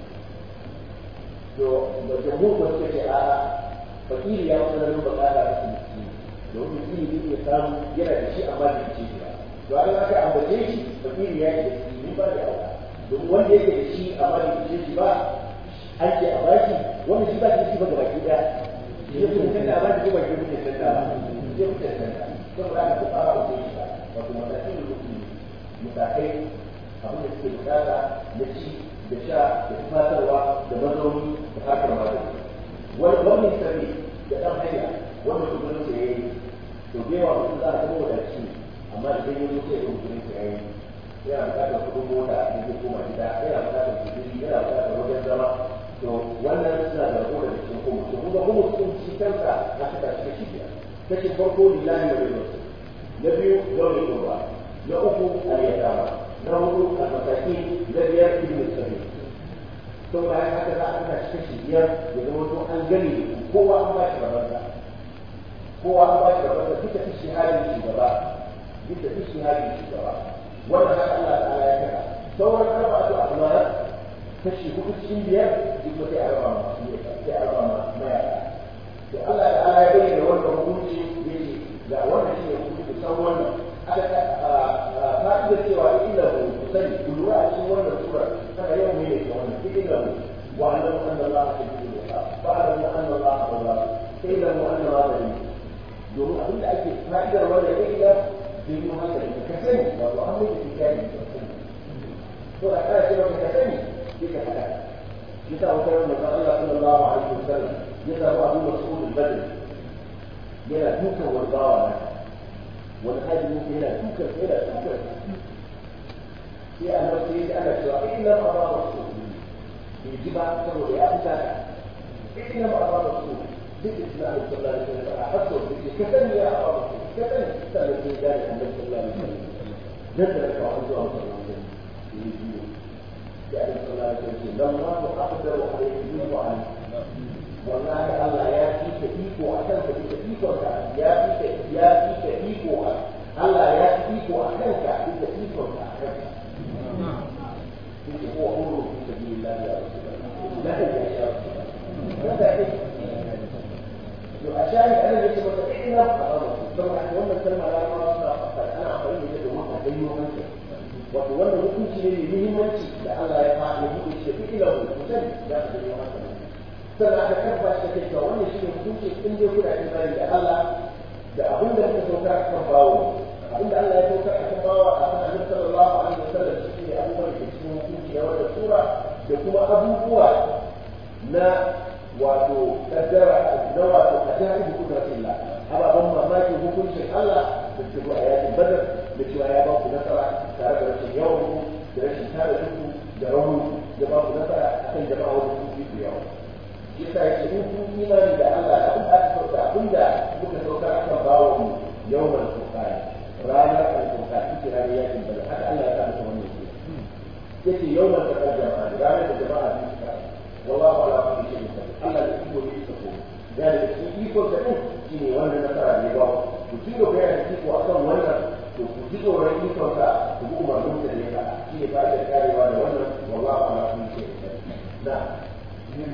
to da jamhur ko suka ce a fakiri ya tsara bukatar ta miskin domin miskin zai iya samu yana da shi amma da shi ba to an aka ambace shi fakiri ya ce ni ba da aura domin wanda yake da shi amma da shi shi ba an ce a baki wanda shi ba shi ba gaba ki daya shi ne kun tanda ba shi ba ki kuke tanda ba shi kuke tanda saboda haka duk ara ko shi ba wato matakin da kuke mutakai abin da suke bukata na ci da sha da tufatarwa da mazauni da harkar magani wani wani sabi da ɗan hanya wanda kudin sa yayi to da yawa mutum za a zama wadaci amma idan ya zo sai ya kudin sa yayi yana bukatar kudin mota da zai koma gida yana bukatar kudin yana bukatar wajen zama to wannan suna da rabo da cikin kuma to kuma kuma sun ci kansa a suka shiga shi biya kashi farko lillahi wa lillahi na biyu zaune kurba na uku aliyatama na hudu almasaki na biyar ibn sabi to bayan haka za a saka shi kashi biyar ya zama to an gani kowa an ba shi rabarsa kowa an ba shi rabarsa duka ishi halin shugaba duka ishi halin shugaba wannan haka Allah ta'ala ya kira sauran arba'atu ahmar kashi hudu cikin biyar duk wata ya raba ma sai a raba ma mayaka to Allah ta'ala ya bayyana wannan hukunci yace ga wannan shine hukunci san wannan aka fa'ida cewa illa hu sani kullu a cikin wannan sura kana yau ne ke wannan illa hu wa anna anna Allah shadidul iqab wa anna anna Allah Allah illa hu anna ma bari domin abinda ake fa'idar wannan illa bai yi haka ka sani wato an mai da kiyani to da kana cewa ka sani duka haka yasa wata ran manzon Allah sallallahu alaihi wasallam ya samu Abu Mas'ud al-Badri yana dukan warbawa na wani haji mutum yana dukan yana dukan sai annabi sai ya ana cewa inna ma ba Mas'ud bai ji ba saboda ya fita ka inna ma ba Mas'ud duk Islam sallallahu alaihi wasallam a hasso ka sani ya Abu Mas'ud ka sani sai sai ya ga annabi sallallahu alaihi wasallam dan da ka zuwa sallallahu alaihi wasallam يعني صلى الله عليه وسلم لما أقدر عليه منه عنه والله الله يا فيك فيك وأكلك فيك فيك يا فيك يا فيك فيك الله يا فيك وأكلك فيك فيك وأكلك فيك هو أمر في سبيل الله يا رسول الله لا يا رسول الله ماذا لو أشاهد أنا ليس متفقين طبعا يوم السلام على الله أنا أقول لك ما هذا يوم wato wannan hukunci ne mai muhimmanci da Allah ya faɗi hukunci da duk ilimin kusan za su yi masa sannan aka karba shi da cewa wannan shi ne hukunci in dai kuna imani da Allah da abin da muka sauka a kan bawo abin da Allah ya sauka a kan bawo a kan Annabi sallallahu alaihi wasallam shi ne abubuwan da cikin hukunci na wannan sura da kuma abubuwa na wato kaddara na wato kaddara da kudratillah ababen mamakin hukuncin Allah da ke a yakin badar da cewa ya ba ku nasara tare da rashin yawan da rashin tare da ku da rauni da ba ku nasara a kan jama'a wanda sun fi yawa shi yasa yake in kun imani da Allah da abin da aka sauka abin da muka sauka akan bawa mu yawan sauƙari ranar alfauka ita ranar yakin badar haka Allah ya sa masa wannan ke yace yawan sauƙar jama'a ranar da jama'a sun fita wallahu ala kulli shay'in qadir Allah da iko ne ita ko da da shi iko ta din shine wannan nasara ne ba ku ci gaba da iko akan wannan to ku ji tsoron ikonsa ku bi umarnin da ne ka shi ne ba da karewa da wannan wallahu ala kulli shay'in qadir na إذ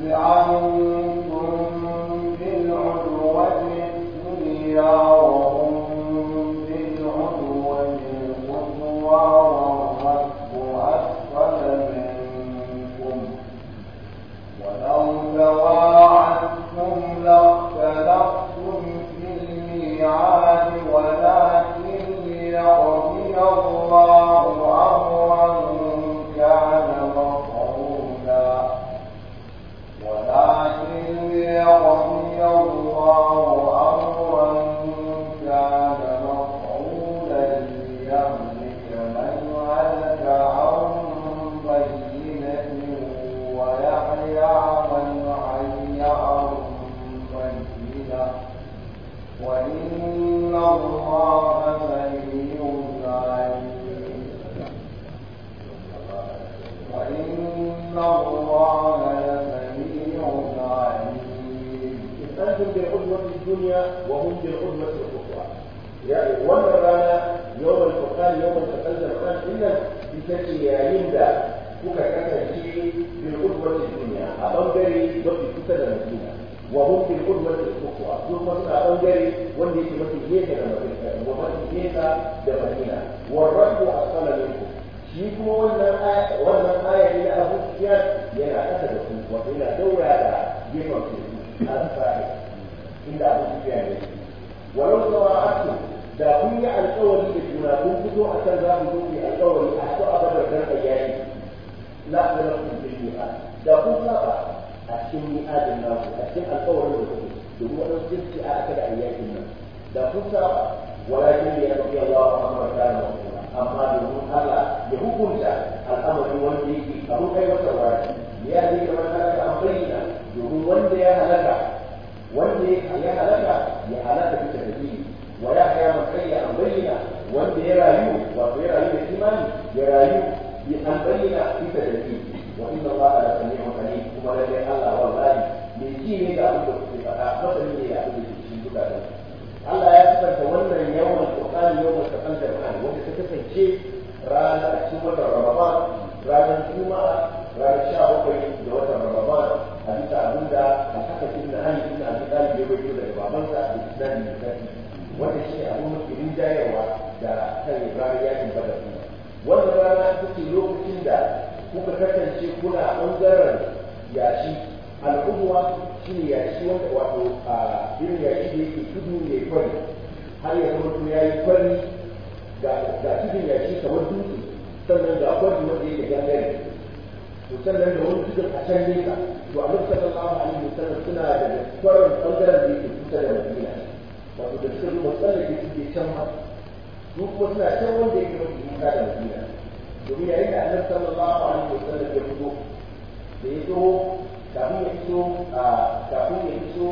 أنتم بالعدوة الدنيا وهم بالعدوة القصوى والركب أسفل منكم ولو تواعدتم لاختلفتم الميعاد ولكن ليقضي الله أمرا كان مفعولا ولكن ليقضي الله أمرا كان مفعولا ليهلك من هلك عن بينة ويحيى من حي عن بينة وإن الله سميع عليم وإن الله لسميع عليم أنتم بالعدوة الدنيا وهم بالعدوة الأخرى يعني ولا رانا يوم الفرقان يوم التقى الزمان إلا بتجي يندا kuka kasance bil udwati dunya a bangare mafi kusa da madina wa hum bil udwati ukhra su kuma suna bangare wanda yake mafi nesa da madina wa mafi nesa da madina wa rabbu asala minkum shi kuma wannan aya wannan aya ne na Abu Sufyan yana kasa da ku wato yana daura da gefen ku al-sa'i inda Abu Sufyan ne walau tawa'atu da kun yi alƙawari da juna kun fito a kan za mu zo ku yi alƙawari a so a badar dan ayyani la talakum bil mi'ad da kun saba a cikin mi'adin naku a cikin alƙawarin da kuke domin wannan jinsi a aka da ayyakin nan da kun saba walakin ya rabbi Allah Muhammad kana mafuna amma domin Allah ya hukunta al'amari wanda yake abun kai masa wani ya zai kamar halaka an bayyana domin wanda ya halaka wanda ya halaka ya halaka bisa dalili wa ya haya man kai an bayyana wanda ya rayu wato ya rayu da imani ya rayu bi an bayyana bisa dalili wa inna Allah la sami'un alim kuma lalle Allah wallahi mai ji ne da abin da kuke faɗa masani ne da abin da ke cikin zukatan Allah ya sifanta wannan yawan Qur'ani yawan taqal Qur'ani wanda ta kasance ranar a cikin watan Ramadan ranar Juma'a ranar sha bakwai da watan Ramadan a bisa abinda Al-Hasan ibn Ali ibn Abi Talib ya bayyana daga babansa da Isnadi da Sahih wanda shi ne abin mafi rinjayarwa da kan ranar yakin Badar wannan rana ita ce lokacin da kuka kasance kuna ɓangaren yashi al'umma shi ne yashi wanda wato a irin yashi da yake tudu ne kwari har ya zama to ya yi kwari ga tudun yashi kamar dutse sannan ga kwari wanda yake gangare to sannan da wani tudun a can nesa to a lokacin sallallahu alaihi wasallam suna da kwarin ɓangaren da yake kusa da madina wato da suka zuba tsallake suke can ma su kuma suna can wanda yake mafi nisa da madina domin yayin da annabi sallallahu alaihi wasallam ya fito da ya zo kafin ya iso kafin ya iso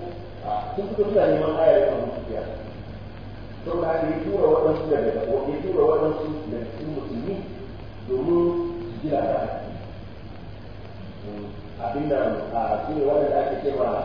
sun fito suna neman ayar abu sufiya don haka ya tura waɗansu daga ya tura waɗansu daga cikin musulmi domin su ji labari abin da su ne waɗanda ake ce ma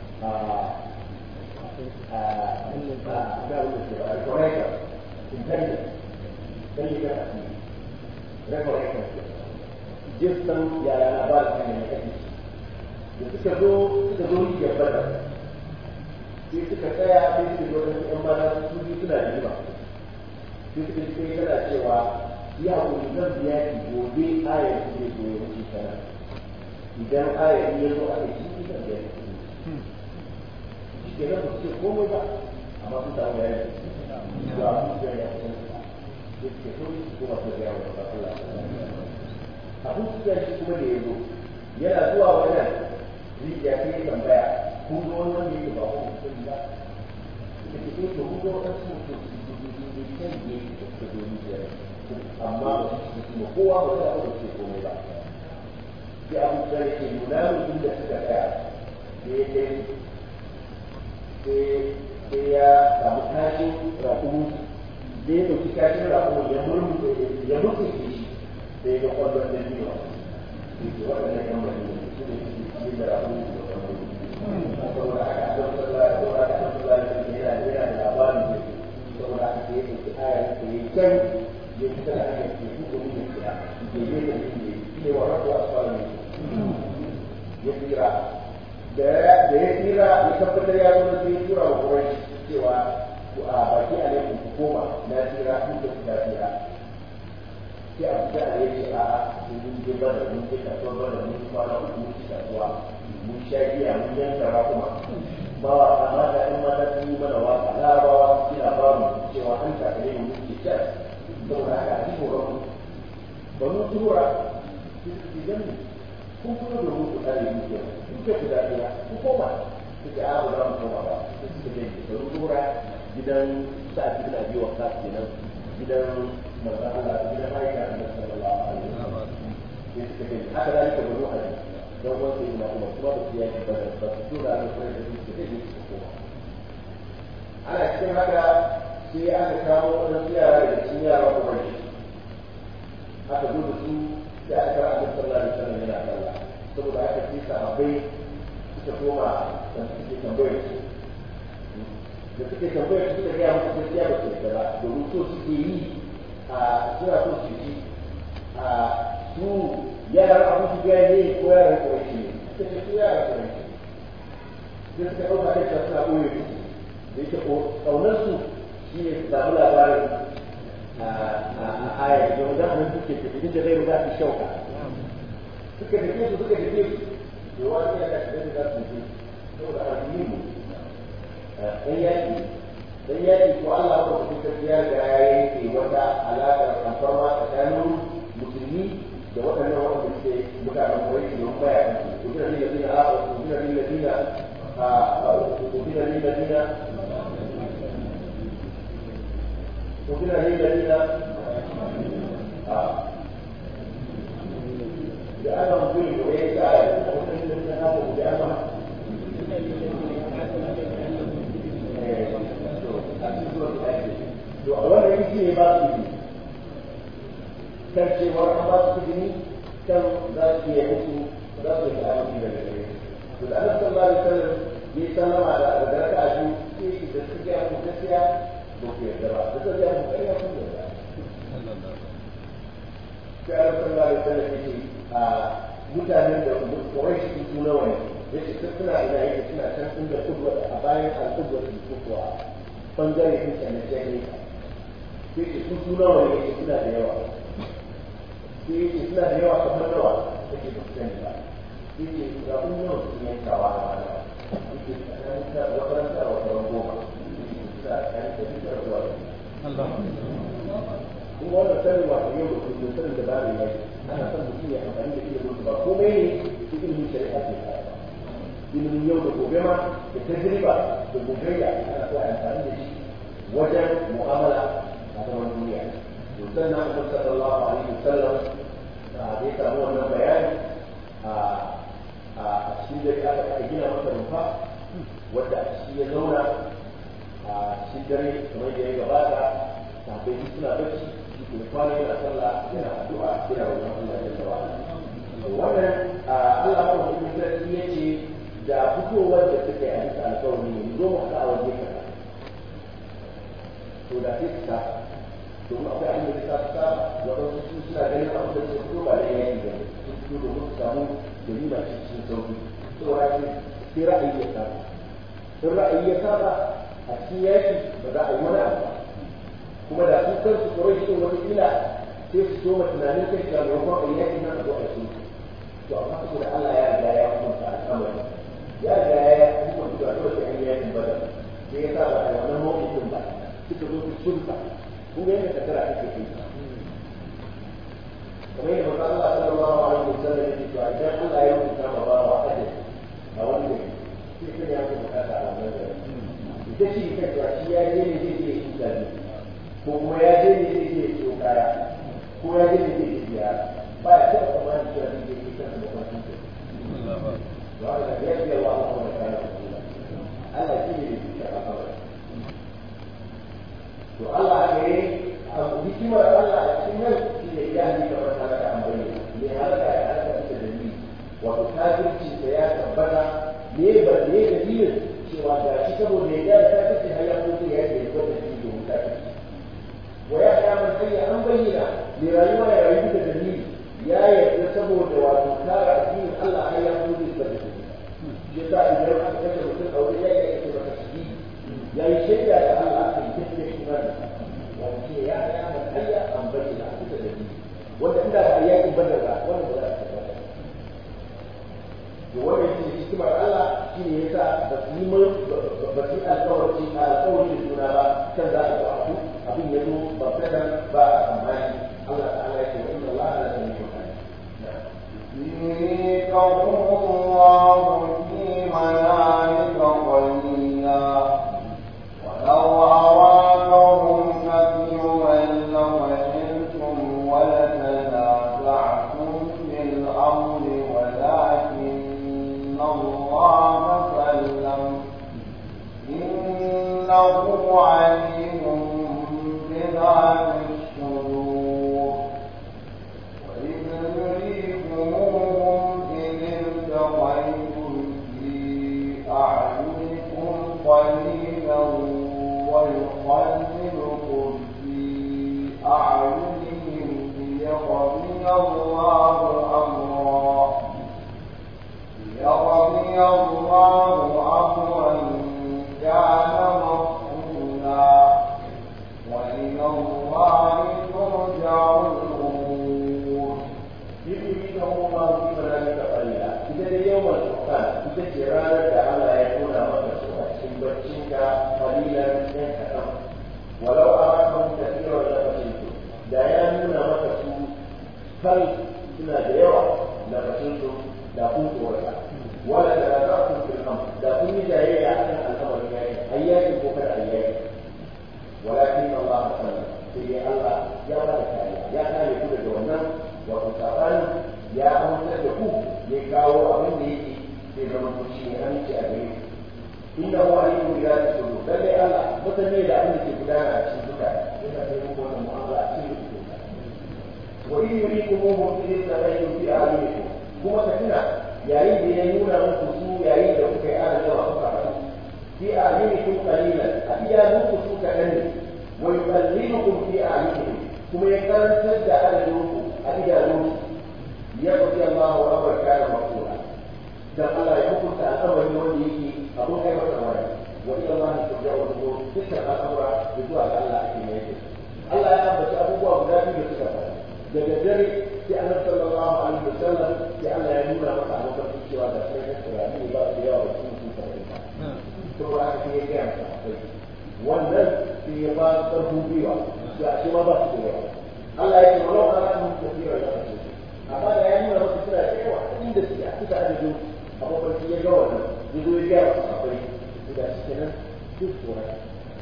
recorrector intelligence intelligence recorrector jinsan yaya labarin ne ya ake da suka zo suka zo rijiyar badar sai suka tsaya sai suka zo da yan bada su biyu suna da riba sai suka ji kai tana cewa ya hakuri zan biya ki gobe ayar su zai zo ya wuce sana idan ayar ya zo aka ci ki zan biya ki shi ke nan ba su ce komai ba amma sun samu bayani zuwa su biya ya kusa sai suke so su kuma su biya wa ba Allah abin su shi kuma da ya zo yana zuwa wajen rijiya sai ya tambaya kun zo wani wanda yake ba ku kun ba da ke ce to kun zo wani su to su ne kan ne da suka zo rijiya amma ba su kuma kowa ba za a ce komai ba sai abu da yake nuna mu inda suka tsaya sai ya kai sai ya samu kashin rakumu sai ya ɗauki kashin rakumu ya murmuke ya murmuke shi sai ya kwallon da biyu yake waɗannan yan madina su ne suke cikin da rakumu da kwallon saboda aka adam sallah saboda aka adam sallah da ke yana yana da labarin da saboda aka ke yake aya da ke can ya fita da aka ke kuka ne da kira ke yi da ke yi ne wa rabu asfalin ne ya tsira da ya tsira ya tabbatar ya zo sai ya tura wa kurai cewa ku a baki a laifin ku koma na tsira kun da ku da tsira sai a fita a yake a mun je bada mun je kasuwar bada mun kwana uku mun ci kasuwa mun sha giya mun yanka rakuma ba wa amma da ɗan mata sun yi mana waka larabawa suna ba mu cewa an takale mu muke can saboda haka a cikin rabu ba mu tura su su gan kun kuma da mu ku tare mu ke kun ke ku daɗiya ku koma suke a ba za mu koma ba suke da ba mu tura gidan sa'ad ibn abi waqqas kenan gidan manzon Allah gidan Aisha annabi sallallahu alaihi wasallam sai suka ce haka da ka baro ali dan uwan sai ina kuma kuma ba su yi ba ba su tura da kuma da su da su koma ana cikin haka sai aka kawo wani yara da cikin yara kuma ne aka zo da su sai aka kara annabi sallallahu alaihi wasallam yana sallah saboda aka ce sahabbai suka koma da suke tambayar su da suke tambayar su suka gaya musu gaskiya ba su yarda ba domin so suke yi a suna so su ji a su yaran abu su gaya ne ko yaran kawai ne suka ce su yaran kawai ne sai suka ɗauka kai suna ɓoye su da yake ƙaunarsu shi ne su samu labarin a ayar da wanda an suke tafi da zai za su shauka suka tafi su suka tafi su da wani ya kashi da za su tafi saboda alhimu dan yaki dan yaki ko Allah ko su tafi ya ga ya yanke wata alaƙar alfarma tsakanin musulmi da waɗannan wanda suke mutanen kwarai da wani baya kan su kuma ne ladina a kuma ne ladina a kuma ne ladina وكنا للذين لأنهم ظلموا وهي آية وكنا نقول بأنهم to a wannan yanki ne ba su yi kan cewar an ba su kudi kan za su iya musu za su yi aminci daga gare to da annabi sallallahu alaihi wasallam ya sallama da da raka'a biyu sai da suke a gaskiya ba ku yarda ba da zai yi ƙarya kun yarda sai a rasa ba da sanar yake a mutanen da kurai shi su nawa ne ya ce sun suna ina yake suna can inda kubwa a bayan al'ubwa su ko kuwa bangare sun sanya sai ne sai ce su su nawa ne yake suna da yawa sai yake suna da yawa kamar nawa yake ba su sani ba sai ce ga kun nawa su yankawa a bana yake tsakanin ta wata ta wata goma kuma wannan sanin wato yau da kullum sanin da babu mai ana son mutum ya amfani da ilimin ba komai ne ilimin shari'a ce ilimin yau da gobe ma da tajriba da gogayya ana so a amfani da shi wajen mu'amala a zaman duniya to sannan Annabi sallallahu alaihi wasallam da ya samu wannan bayani a a cikin da aka gina masa rumfa wadda a ciki ya zauna a cikin dare kamar da ya gabata sahabbai duk suna bacci shi kuma kwana yana sallah yana addu'a yana wajen Allah ya tsawa wannan Allah ko kuma sarki ya ce da fitowar da suka yi a bisa alƙawari ne zo mu haɗa a waje kaza to da sai su saba domin akwai abin da suka saba waɗansu su suna ganin abin da suka fito ba da yaki ba sun fito domin su samu dalila cikin sauki saboda sai ra'ayi ya saba in ra'ayi ya saba a cikin yaki ba za a yi wani abu kuma da su kansu tsoron shi wata kila sai su soma tunanin kai cewa maimakon a yaki nan a zo a su to amma saboda Allah ya riga ya hukunta al'amari ya riga ya hukunta cewa dole sai an yi yakin bada sai ya sa ba a wannan mawukin ba suka zo su sulta kun ga yadda kasara take kai kamar yadda manzo Allah sallallahu alaihi wasallam yake cewa idan Allah ya hukunta ma ba wa ajali a wani gari sai ya hukunta a wannan gari ita ce kan cewa shi ya je ne zai je shi zabi ko kuma ya je ne zai je siyo kaya ko ya je ne zai je biya ba ya taɓa tsammanin cewa zai je shi kansa da kwanci ke wa ala ya ce wa Allah wa kana Allah shi ne da shi a kawai to Allah ne a hikimar Allah a cikin nan shi ne ya ni kamar ta da an bayyana ne halaka ya halaka ita da ni wato kafirci da ya tabbata ne ba ne dalilin cewa da shi saboda ya da ta kace har ya mutu ya ce ko da shi domin ta kace wa ya ga man hayya an bayyana ne rayuwa ya rayu da dalili ya yarda saboda wato kare addinin Allah har ya mutu da shi shi ta idan aka kace mutum aure ya yi ake maka shi ya yi shaida da Allah a cikin cikin iman wato ce ya ga man hayya an bayyana da dalili wanda inda ba yakin badar ba wannan ba za a tabbata da wannan shi hikimar Allah shi ne yasa ba su yi alƙawarci a alƙawarci da juna ba kan za a ga abu abin ya zo ba kadan ba a tsammani Allah ta'ala ya ce wa inna Allah la sami'un alim يريكهم الله في منامك قليلا ولو أرادهم كثيرا لفشلتم ولتنازعتم في الأمر ولكن الله سلم إنه عليم بذات الصدور وإذ نريكموهم إذ التقيتم في أعينكم قليلا ويقللكم في أعينهم ليقضي الله أمرا ليقضي الله أمرا كان مفعولا وإلى الله ترجع الأمور يريدهم الله في منامك قليلا إذا اليوم الفرقان إذا جرالة تعالى يكون مكة سوى بچinka قليلا ɗan kaɗan walau a rakan tafiyar da fashinsu da ya nuna maka su kal suna da yawa da fashinsu da kun tsorata wala da za ku fil am da kun yi jayayya a kan al'amarin yayi ayyaki ko kada ayyaki walakin Allah sallallahu sai dai Allah ya ba da kariya ya kare ku daga wannan wato sabani ya amince da ku ya kawo abin da yake sai zama ku shi ne aminci a gare ku inda huwa alimu bi zati sudur lalle Allah mutane da abin da ke gudana a cikin duka yana kai muku wannan mu'amala a cikin duka wa in yurikumuhum fi tsalaytum fi a'yunikum kuma ka tuna yayin da ya nuna muku su yayin da kuka yi ana yawa kuka haɗu fi a'yunikum qalilan a iya muku su kaɗan ne wa yuqallilukum fi a'yunikum kuma ya karantar da adadinku a idanunku ya fi Allah wa amar kana maqula dan Allah ya hukunta al'amari wanda yake abun kai masa wani wa ila Allah turja'u al-umur dukkan al'amura da zuwa ga Allah ake mai da Allah ya ambaci abubuwa guda biyu da suka faru daga dare sai Annabi sallallahu alaihi wasallam sai Allah ya nuna masa a mafarki cewa da sai ya tsira ne ba su yawa da cikin su saba'in ba to ba haka sai ya gaya masa akwai wannan sai ya ba karfin gwiwa da a shi ma ba su da yawa Allah ya ce walau ana mun tafiya da su amma da ya nuna masa suna da yawa inda suke a kusa adadin a mafarki ya ga wannan ya zo ya gaya masa akwai da shi kenan duk tsorata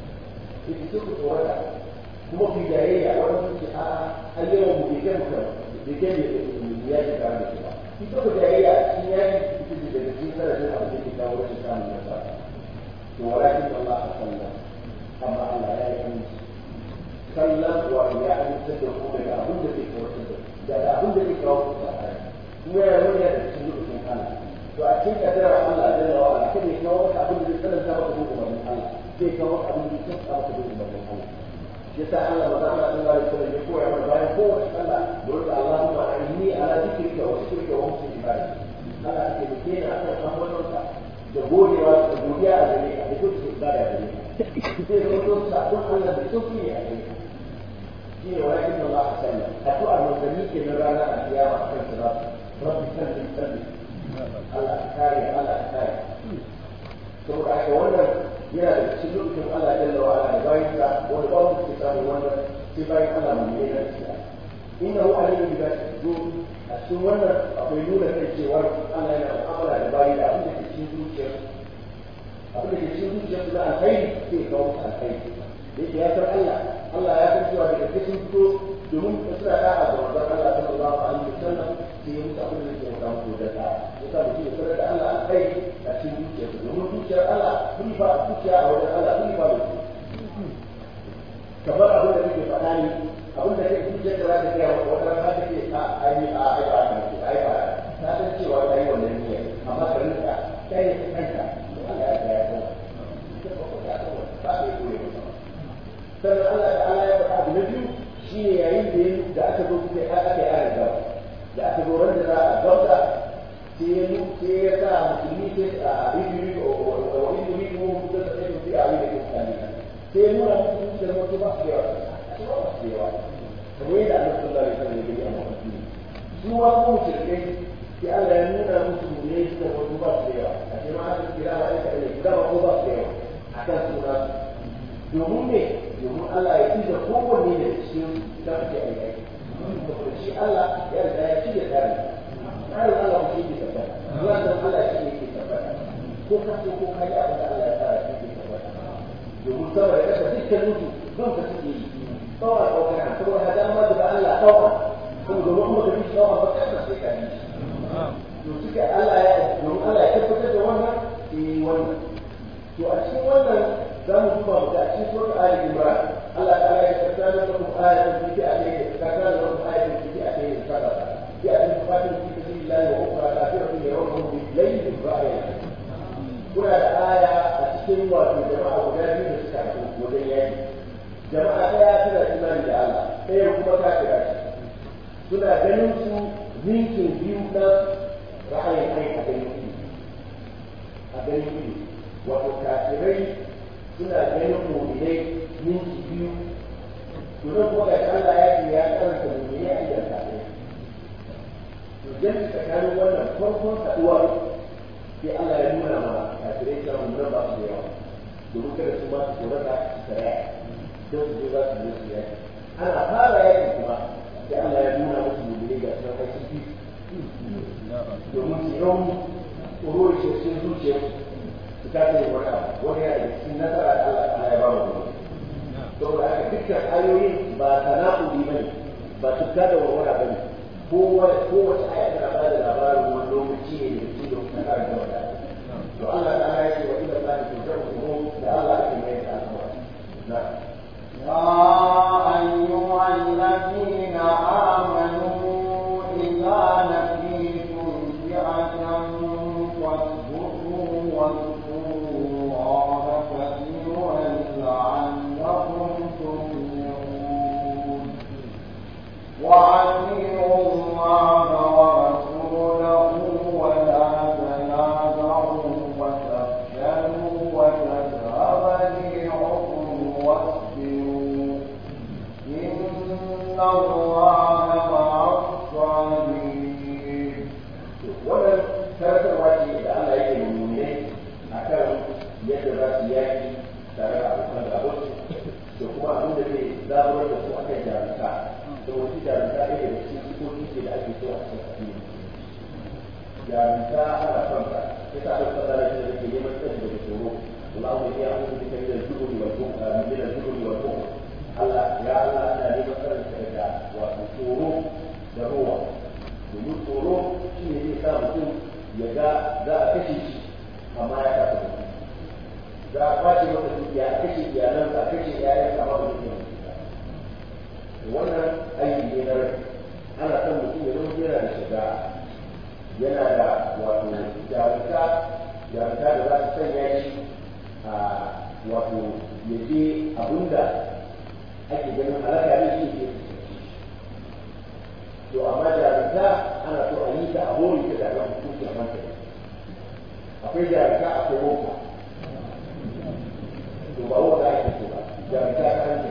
ita duk tsorata kuma ku jayayya wani sun ce a an yawan mu bai kai mutum bai kai ne ya ji kare da shi ba ita ku jayayya cikin yaki ita ce daga cikin sanadin abu da ke kawo rashin samun nasara to walakin Allah a sallah amma Allah ya yi aminci sallan wa ya amince da ku daga abin da ke kawo da abin da ke kawo ku tsakani kuma ya nuna da cikin lokacin Allah to a cikin kadarar Allah jalla wa ala kada ya kawo maka abin da zai tsananta maka bin umarnin Allah zai kawo maka abin da zai tsananta maka bin umarnin Allah shi yasa Allah maza Allah sallallahu alaihi wasallam ya koya mana bayan kowace sallah da wanda Allahumma inni ala dhikrika wa shukrika wa husni ibadati Allah ake muke ni akan ambatonka da godewa da godiya a gare ka da duk ibada gare ka sai da wato sabon Allah da sauki ne a gare ka shi ne walakin Allah sallallahu addu'a manzanni ke na rana a kiyama akan sirat rabbi sallim sallim Allah ta kare Allah ta kare saboda haka wannan yana da cikin lokacin Allah jalla wa ala da bayan sa wanda ba mu ke samu wannan sai bayan Allah mu ne da shi inna hu alayhi bi zati sudur a cikin wannan akwai nuna kai cewa Allah yana mu'amala da bayi da abin da ke cikin zuciyar abin da ke cikin zuciyar su da alkhairi sai kawo musu alkhairi da yake ya san Allah Allah ya san cewa daga cikin fito domin suna da'a ga manzon Allah sallallahu alaihi wasallam sai ya musu abin da ke kawo musu da da'a yasa mutum ya sanar da Allah alkhairi a cikin zuciyarsa domin zuciyar Allah kun ba zuciya a wajen Allah kun ba da kamar abin da kake faɗa ne abin da kake zuciyar da za ta gaya wa wata rana ta ce a ai a ai ba ta ce ai ba ta san cewa ta yi wannan niyyar amma ka rinka kai ne kanka to Allah ya ga ya san ba ka yi koyi sannan Allah da Allah ya faɗa abu na biyu shine yayin da da aka zo kuka aka yi ayar gaba da aka zo ran da za a gauta sai ya sai ya sa musulmi sai a ibiri wa ibiri ko da sai su a yi da kani sai ya nuna musu da mutu ba su yawa su ba su yawa kamar yadda Allah sallallahu alaihi wasallam ya gani a mafarki su ma ko shirke sai Allah ya nuna musu ne da mutu ba su yawa a ce ma aka kira ba aka ne kira ba ko ba su yawa a kan suna domin me domin Allah ya ci da kowanne da cikin sarki a yaki saboda shi Allah ya riga ya ci da tsarin tsarin Allah shi ke tabbata zuwa da Allah shi ne ke tabbata ko ka so ko ka yi abin da Allah ya tsara shi ke tabbata domin saboda kasa dukkan mutu don ka suke yi tsawon ɗaukar saboda hada ma da Allah tsawon kuma domin kuma ka bi tsawon ba kasa sai ka bi to suka Allah ya domin Allah ya tabbatar da wannan eh wannan to a cikin wannan za mu duba mu ga cikin surat Ali Imran Allah ta'ala ya tsara da mu ayatun fi alayhi ka kana da mu ayatun fi alayhi kada ya an fatin fi sabilillah wa ukhra kafiratun yarawhum bi layli ra'ya kuna da aya a cikin wato jama'a guda biyu da suka haɗu wajen yaki jama'a ɗaya tana imani da Allah ɗaya kuma kafira ce suna ganin su ninkin biyu na ra'ayin kai a ganin ido a ganin ido wato kafirai suna ganin mu'minai minti biyu to nan kuma ga Allah ya ce ya karanta mu'minai a idan kafirai to jami tsakanin wannan farkon haɗuwar sai Allah ya nuna ma kafirai cewa mu'minan ba su da yawa domin kada su ma su tsorata su tsaya don su je za su je su yaki ana fara yaki kuma sai Allah ya nuna musu mu'minai ga sunan kai su biyu domin su rauni tsoro da shi sun zuciya su kasa yin wani abu wani yana da cikin nasara da Allah ta ya ba mu gobe saboda haka dukkan ayoyin ba tanakuli bane ba tukka da warwara bane kowace aya tana ba da labarin wani lokaci ne da su da kuma kare da wata to Allah ta ya ce wa ila Allah ta jaru mu da Allah ake mai da al'amari na يا أيها الذين آمنوا إذا لقيتم فئة فاثبتوا واذكروا الله كثيرا لعلكم تفلحون وأطيعوا الله ورسوله ولا تنازعوا وتفشلوا وتذهب ريحكم واصبروا إن الله مع الصابرين wannan karantarwa ce da Allah yake nune a kan yadda za su yaki tare da abokan gabansu da kuma abin da zai zaburar da su akan jarumta saboda shi jarumta ne da cikin sikoki ce da ake so a cikin addini jarumta ana son ta ya sa Allah sallallahu alaihi wasallam yake neman tsari daga tsoro Allahu ya yi bika min al-jubri wal bukh min al-jubri wal bukh Allah ya Allah ina neman tsarin ka daga wato tsoro da ruwa domin tsoro shi ne zai sa mutum ya ga za a kashe shi amma ya kasa mutum za a kwace masa dukiya a kashe iyalansa a kashe iyayen amma ba zai yi wannan aiki ne na rai ana son mutum ya zama yana da shiga yana da wato jarumta jarumta da za ta sanya shi a wato ya je abinda ake ganin halaka ne shi ke to amma jarumta ana so a yi ta a hori ta da ran hukuncin hankali akwai jarumta akwai wauta to ba wauta ake so ba jarumta ta hankali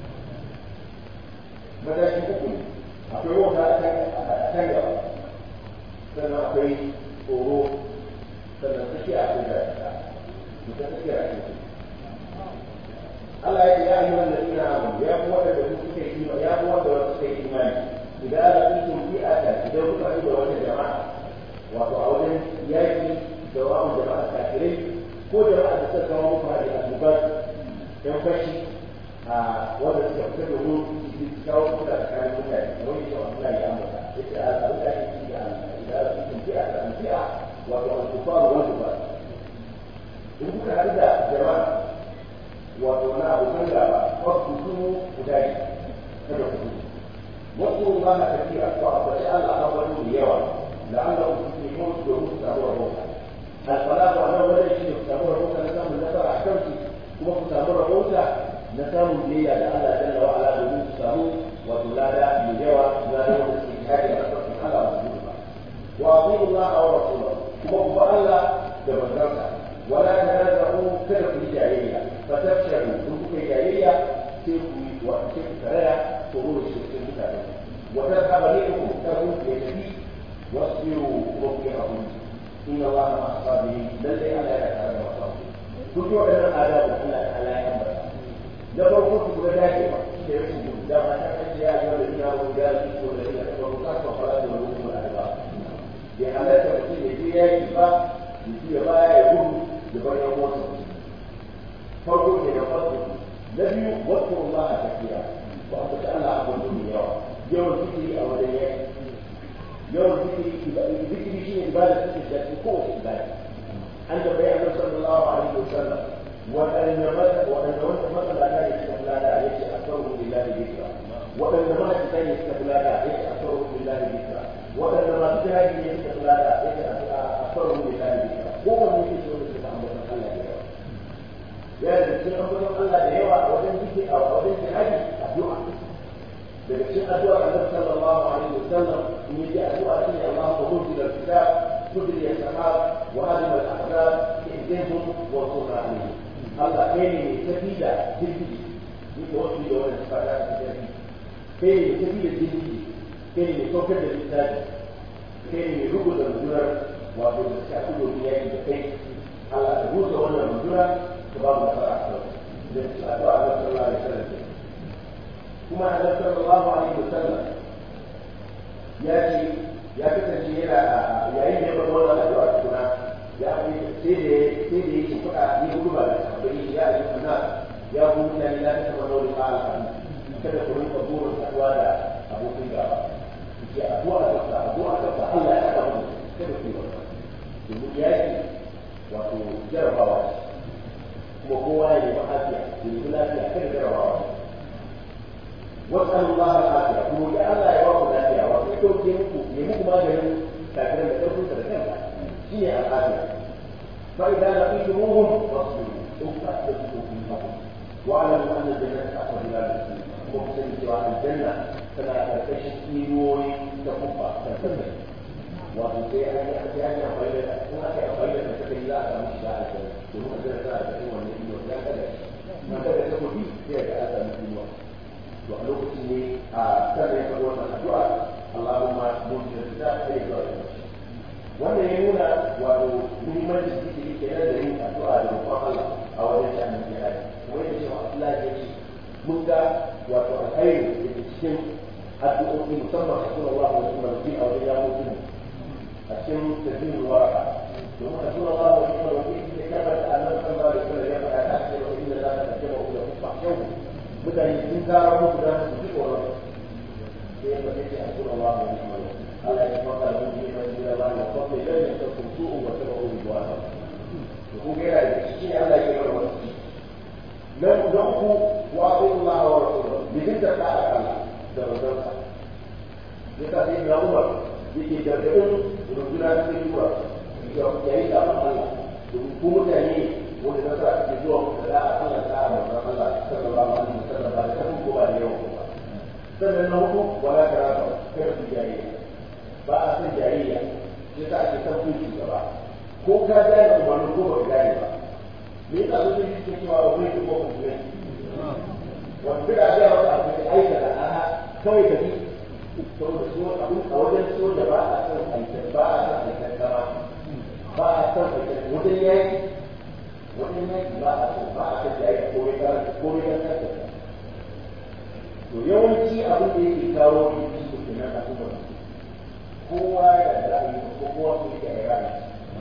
mataki uku ne akwai wauta a kan gaba sannan akwai tsoro sannan tsakiya akwai jarumta to ta tsakiya ake so Allah ya ce ya ayyuhan ladina amanu ya ku wanda da suka yi imani ya ku wanda suka yi imani idan laqitum fi'atan idan kuka haɗu da wata jama'a wato a wajen yaki da wa'un jama'a kafirai ko jama'a da suka kawo muku hari a dubar yan fashi a wanda suka fita domin su kawo kuka tsakanin mutane kamar yadda Allah ya ambata yace a abin da ake ciki a idan laqitum fi'atan fi'a wato al-kufar wal kufar in kuka haɗu da jama'a wato na abokan gaba wasu su guda ne kada ku gudu واذكروا الله كثيرا وأطيع الله أول يوم لعلهم تفلحون دروس تابوا الروحة الصلاة على ولا شيء تابوا الروحة نسام النصر أحكمتي kuma ku samu rahoto na samun biyayya da Allah jalla wa ala domin ku samu wato lada mai yawa lada wanda suke kare a ƙasar Allah ba su ba wa atiyu Allah wa rasulahu kuma ku ba Allah da manzansa wala tanazahu kada ku yi jayayya fa tafshalu kun kuka yi jayayya sai ku yi wa sai ku taraya ko ruwa shi cikin mutane wa tadhhabu rihukum takum ya tafi wasbiru wa qiyamahum inna Allah ma'a sabirin lalle Allah ya tare da masu kun ji waɗannan adabu Allah ta ala ya ambata da farko su kuma dace ba shi da rashin gudu da ma ta kace ya yi da ina wani da su ko da ina ta farko ka fa fara da wani kuma da ba ya halatta mutum ya je ya yi ba ya ji ya baya ya gudu ya bar yan uwansa farko ke da farko na biyu wasu Allah a tafiya ba a ta Allah a gudu yawa yawan zikiri a wajen yaki yawan zikiri zikiri shi ne ibada ta ce shafi kowace ibada an da bayan annabi sallallahu alaihi wasallam waɗanne mata waɗanne wanda matsala ta ne suka fulada ya ce asaru lillahi dhikra waɗanne mata ta ne suka fulada ya ce asaru lillahi dhikra waɗanne masu jihadi ne suka fulada ya ce asaru lillahi dhikra kowanne ne shi wanda suka ambata Allah da yawa ya da cikin ambatan Allah da yawa a wajen zikiri a wajen jihadi addu'a daga cikin addu'a Annabi sallallahu alaihi wasallam in yi addu'a shi ne Allahu munzil al-kitab tudri as-sahab wa hadim al-ahzab ihdihim wa qur alaihim Allah kai ne mai tafi da jirgi ni da wasu da wani fada da jirgi kai ne mai tafi da jirgi kai ne mai saukar da littafi kai ne mai rubuta rundunar wato da suka fi domin yaki da kai Allah ka rusa wannan runduna ka ba mu nasara a kan da su addu'a Annabi sallallahu alaihi wasallam kuma annabi sallallahu alaihi wasallam ya ce ya kasance yana yayin da ya faɗa wannan addu'a tukuna ya fi sai da sai da yake faɗa ni gudu ba da sahabbai ya yi kana ya ku mutane la ta taɓa nauri ma al'adu kada ku rinka burin haɗuwa da abokin gaba ke addu'a da ta addu'a da ta Allah ya haɗa mu kada ku yi wannan domin yaki wato jarabawa ce kuma kowa ya yi lafiya ya yi lafiya kada jarabawa ce واسأل الله العافية kuma ya Allah ya baku lafiya wato ya dauke muku ya muku maganin kafiran da ɗaukun da kanka shi ne al'afiya fa idza laqitumuhum fasbiru in fasbiru fi fadl wa alamu anna al-jannata aqrabu ila al-muslimin kuma ku sani cewa aljanna tana karkashin inuwoyi ta kubba ta sanda wato sai an yi sai an yi amfani da in aka yi amfani da ta kai za a samu shiga aljanna domin aljanna tana da irin wannan inuwa ya kada na kada ta kudi sai ga an samu inuwa to a lokacin ne a sannan ya faɗi wannan addu'a Allahumma munzil kitab sai zuwa ga shi wannan ya nuna wato muhimmancin zikiri kenan da yin addu'a da roƙon Allah a wajen sha'anin jihadi kuma yadda cewa Allah ya ce mun ga wato alkhairi da ke cikin addu'o'i musamman a cikin Allah wa kuma rufi a wajen yawon jini a cikin tafiyar waraka domin a cikin Allah wa kuma rufi da kabar da annabi sallallahu alaihi wasallam ya faɗa ta ce wa inna la tajma ila kufa yau mutane sun kara musu da su ji tsoron sai ya faɗi a cikin Allah wa kuma Allah ya faka da mun yi mai da Allah ko sai da ya tsaka su wa ta ba ruwa to ku ga yana da shi ne Allah ya bar wasu nan don ku wa Allah wa rasuluhu bi dinda ta Allah da manzon ya ta sai na Umar yake da gadin rubuna da tura ya yi da Allah domin ku mutane wanda na sa ke zuwa ku da Allah ta manzon Allah sallallahu alaihi wasallam ba da kafin ko ba da yawa ba sannan na hudu wala karata kada ku jayayya ba a san jayayya sai ta ake san kun gaba ko ka gane umarni ko ba ka gane ba me yasa su sun yi cewa ba zai ko ku ne wanda da ga wata abu da aika da aha kawai ka bi saboda so abin a wajen soja ba a san aikin ba a san aikin kama ba a san aikin wajen yaki wajen yaki ba a san ba a san jayayya ko mai karanta ko mai karanta to yawanci abin da yake kawo rikici da kenan a kuma kowa ya da ra'ayi ko kowa ko yake da ra'ayi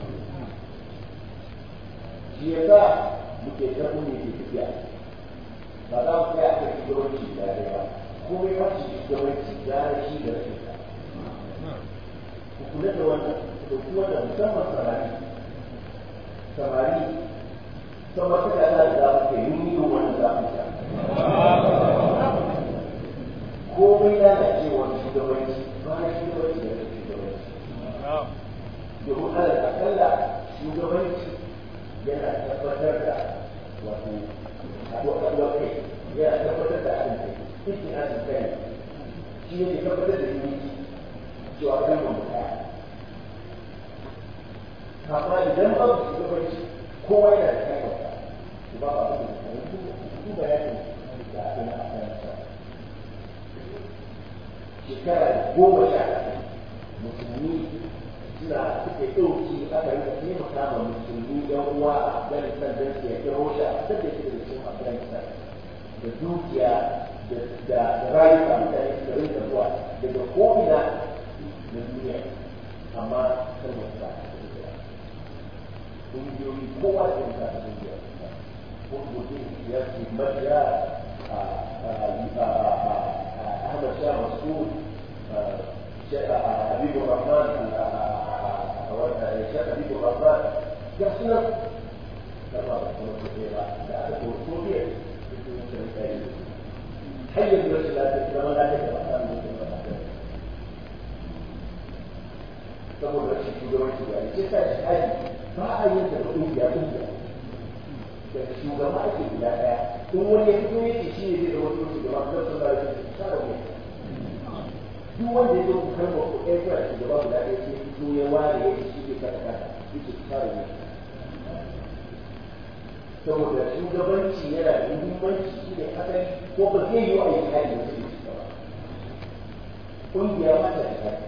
shi ya sa muke karɓo ne ke tafiya ba za mu kai a kai shugabanci da ya ba komai ba shi shugabanci gara shi da rashin sa ku kula da wannan da kuma da musamman samari samari sama ta da Allah da za mu kai mun yi wannan za mu sha komai lalacewar shugabanci ba na shugabanci da rashin shugabanci domin ala akalla shugabanci yana tabbatar da wato haɗuwar kai yana tabbatar da haɗin kai cikin haɗin kai shi ne tabbatar da unity cewa kan mu ɗaya amma idan babu shugabanci kowa yana da kai wata ba ba ba da su bayanin da abin a kan sa shekara goma sha musulmi suna suna suke ɗauki aka rika taimaka ma musulmi yan uwa a afghanistan don su yaƙi rosha a da shi daga cikin afghanistan da dukiya da rayuka mutane suka rinka zuwa daga ko'ina na duniya amma kan wasu ba ƙungiyoyi kowa da yin kasa ƙungiya ko mutum ya ce majiya Ahmad Shah Masud حبيب الرحمن الشيخ حبيب الرحمن يحسن حي بنفس الله كما لا تكره saboda rashin shugabanci ba ce sa shi hali ba a yin da kungiya kungiya da shugaba ake guda daya in wani ya fito yake shi ne zai zama shugaba kuma sun ba da shi sa da mu duk wanda ya zo kalmar ko ɗaya kira shugaba guda ɗaya sai fito ya ware ya ce shi ke kasa kasa yake sa da mu saboda shugabanci yana da muhimmanci shi ne asali ko ba zai yi wa a yi hali da su ba kungiya ma ta da hali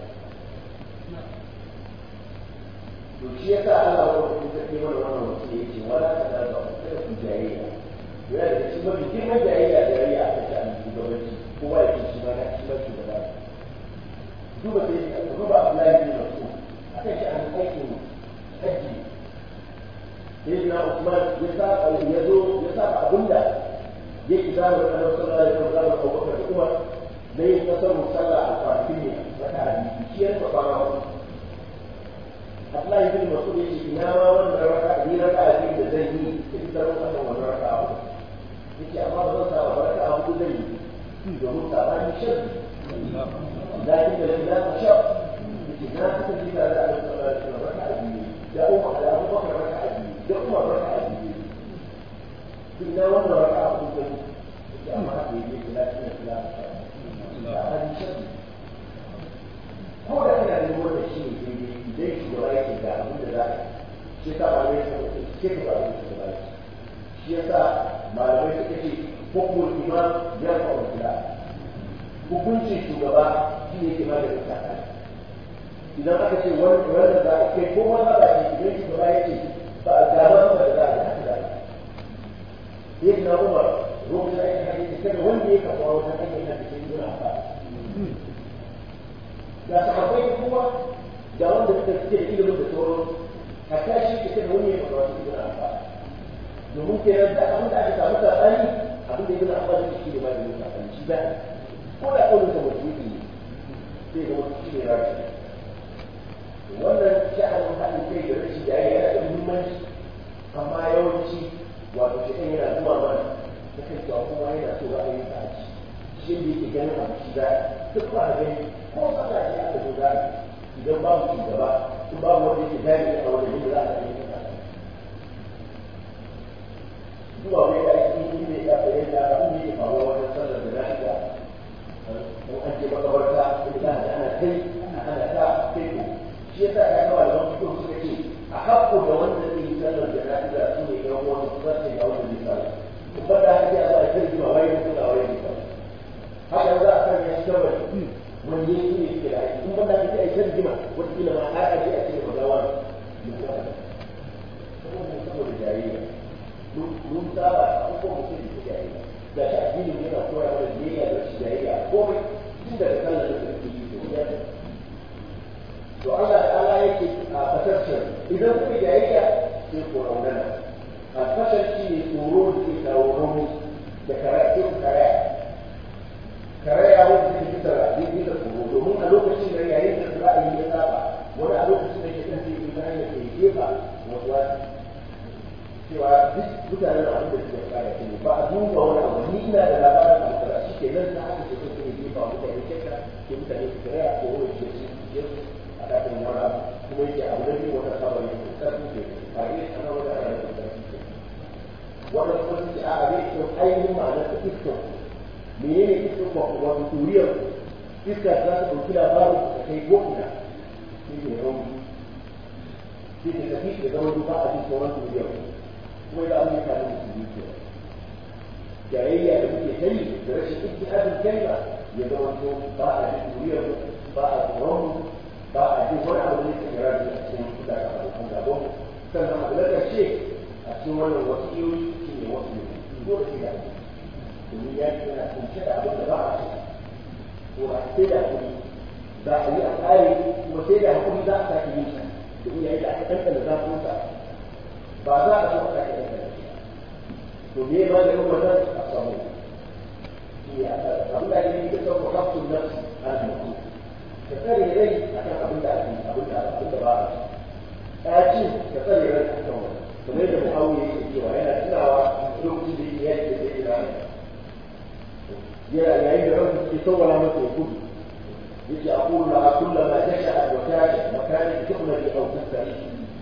to shi ya sa Allah wa kuma ta kai mana wannan wasu ya ce wala ta da ba kada ku jayayya yana da shi mafi girman jayayya jayayya aka ce an shugabanci kowa ya ce shi ma na shi ma shugaba duba sai ka duba Abdullahi bin Mas'ud aka ce an aikin haji sai na Usman ya sa ya zo ya sa abinda ya ki zama da Annabi sallallahu alaihi wasallam Abu Bakar da Umar da yin kasar musalla a kwanakin ne wata hadisi shi ya fa fara Abdullahi bin Mas'ud ya ce ina ma wannan raka ni raka a da zan yi da ita ran kasan wannan raka a hudu yace amma ba zan sa ba raka a hudu zan yi domin sabani sharri lakin da la shar yace na kuka ji da Allah sallallahu alaihi wasallam raka a biyu da Umar da Abu Bakar raka a biyu da Umar raka a biyu ina wannan raka a hudu zan yi yace amma haka yake lakin da la shar sabani sharri ko da kana da wannan shi ne daidai idan shugaba yake ga abin da za a shi yasa malamai suka ce ke ka ba abin da ba shi yasa malamai suka ce hukumar imam ya fa wanda hukuncin shugaba shi ne ke magana ta idan aka ce wanda za a kai ko wanda ba shi idan shugaba ya ce ba a gaba ba da za a yi haka da yake na umar lokacin da ake hadisi kada wanda ya kafa wata hanyar na cikin gina ba ga sahabbai kuma ga wanda suka suke da ilimin da sauran hatta shi ke da wani ya faɗa wasu ibn Abbas domin ke nan da abin da aka samu sabani abin da ibn Abbas yake shi da ba da yin sabani shi ba ko da kaulin sa mutum ne sai ga wasu shi ne rashi wannan sha'anin haɗin kai da rashin da yana da muhimmanci amma yawanci wato shi ɗan yana zuwa mana ta kan cewa kowa yana so ra'ayin sa a ci shi da yake ganin abu shi za duk ba a gani ko kasashe aka zo za idan babu shugaba in babu wanda yake jari a wanda yake za a yi kasa zuwa wai da ake yi ne ya fahimta da abin da yake faruwa wajen sallar da lafiya in an je makabarta in za a ana kai ana ta kai ko shi yasa ya kawo da wani kuma suka ce a haƙƙo da wanda zai yi sallar da lafiya su ne ɗan wani su zasu yi a wanda zai sallar kuma da haka ya zo a kai jima waye mutu da waye mutu haka za a kan ya shi gaba wani yanki ne suke da aiki in banda kake aikin jima wata kila ma har aje a cikin magawa saboda jariya mun saba a ko mutum da jariya da shi addinin yana koya mana biyayya da shi jariya komai tun daga sallar da suke yi to ya to Allah da Allah yake a fasashen idan kuka jariya sai ko raunana a fasar shi ne tsoro da ke kawo rauni da karatu karaya karaya wanda take bisa zai bisa tsoro domin a lokacin da yayin da ra'ayi ya saba wani a lokacin da ke kan zai yi bayan da ke jefa wasu wasu cewa duk mutanen abin da suke kare shi ne ba a duba wani abu ni ina da labarin da kaza shi ke nan ta haka ce suke jefa mutane shakka ke mutane su karaya ko wani ke su je su a kafin wani abu kuma yake abu da biyu wata sabon yake karfin ke ba iya sana wata ana da karfin ke wannan kuma su ce a a zai kyau ainihin ma'anar da iskon menene iskar ba wato turiyar iska za ta ɗauki labarin da kai ko ina shi ne rauni shi ne tafi da zama duba a cikin sauran turiyar kuma da abin da da musulmi ke jayayya da muke kai da rashin ijtihadin kalma ya zama to ba a cikin turiyar ba a tsoron ba a jin wani abu ne kira da cikin kuɗa da abokan gabon sannan abu na ƙarshe a cikin wannan wasu iyoyi shi ne wasu ne dole sai da abu domin ya ce yana kunshe da abin da ba a ce ko a sai da hakuri za a yi a tsare kuma sai da hakuri za a sake yin sa domin yayin da aka kankana zafin sa ba za a so a sake kankana shi to me ma da kuma zan a samu abin da ake da sauka kafin nafsi an mutu ka tsare rai akan abin da ake abin da abin da ba a ci ɗaci ka tsare rai akan wani kamar da mu'awiya yake cewa yana tunawa lokacin da yake yaki da sai ina yana yayin da ranka ke sauwara masa ya gudu yake a kula a kulla ma tasha a wata makanin tukuna da au tattari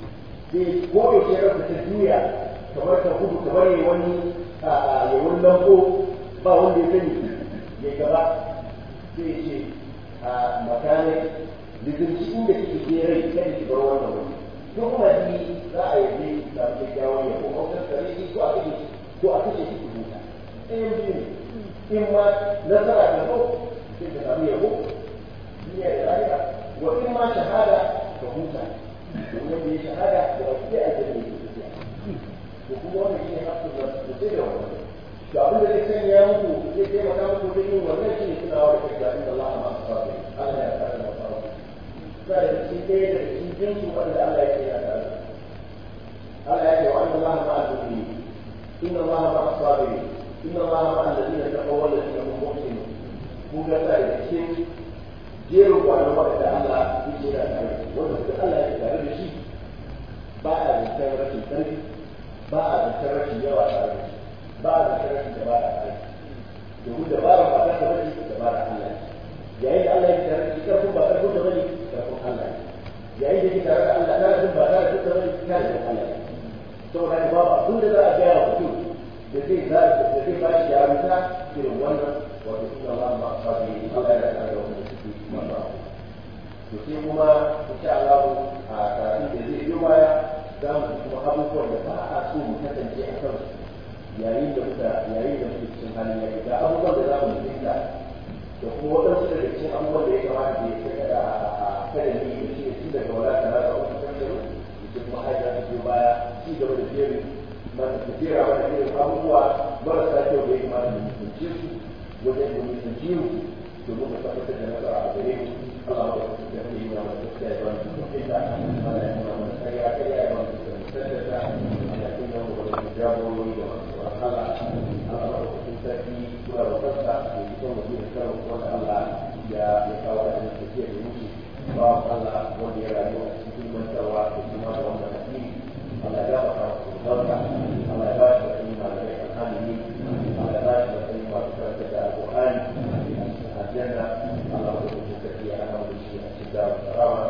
sai ko da ke ranka ta juya kamar ta gudu kamar ya wani ya wani lambo ba wanda ya sani ya gaba sai ce a makanin lizinci inda kike ke rai kada ki bar wannan wani ko kuma ni za a yi da kyakkyawan yabo ko tattare ko a kashe ko a kashe ki huta ɗayan biyu ne in ma nasara da zo sai ka samu yabo duniya da lahira wa in ma shahada ka huta domin da ya shahada da ba sai a jira ne tafiya to kuma wannan shi ne hakkin da su sai da wannan to abin da zai sanya muku zai taimaka muku da yin wannan shi ne tunawa da kai da inda Allah ma su fara Allah ya fara da fara sai da shi ɗaya da shi jinsu wanda Allah ya ce ya tare Allah ya ce wa inna Allah ma'a al-mu'minin inna Allah ma'a as-sabirin إن الله مع الذين اتقوا والذين هم محسنون kun ga sa da cikin jerin kwanan wanda Allah ya ce da tare wanda suka Allah ya tare da shi ba a zancen rashin ƙarfi ba a zancen rashin yawa tare da shi ba a zancen rashin da ba a tare domin da ba ba ta tare da da ba da Allah yayin da Allah ya tare da shi ƙarfin ba ƙarfin da bane ƙarfin Allah yayin da ke tare da Allah ƙarfin ba tare da bane ƙarfin Allah saboda ba abin da za a gaya wa mutum da zai za da zai ba shi jarumta irin wannan wato suna ba ma sabi Allah ya kare wa da suke masu abu to sai kuma insha Allah a karatun da zai yi baya za mu kuma abubuwan da ba a so mu kasance a kan yayin da muka yayin da muke cikin halin yaki ga abubuwan da za mu fahimta da kuma waɗansu daga cikin abubuwan da ya kamata da ya kada a kada ni da shi tun daga wala ta rasa wata kankaru da kuma haja ta biyo baya ci gaba da jerin mana tafiya wani irin abubuwa marasa kyau da ya kamata mu mutunce su wajen da mu mutunce mu domin mu tabbatar da nasara a gare mu Allah ya kuma da yi wa mu tafiya da wani mutunce ta Allah ya kuma mana kariya kariya ya mana da mutunce ta Allah ya kuma mu da jagorori da masu wahala Allah ya kuma sarki kula da kasa da yi son mu da kan wanda Allah ya ya kawo da tafiya da mutu ba Allah wanda ya rayu a cikin mantawa da kuma da wannan addini Allah ya ba barka Allah ya ba shi da ilimi da alhamdulillah Allah ya ba shi da ilimi da karanta da alqur'ani aljanna Allah ya rubuta tafiya ana da shi a cikin da rawa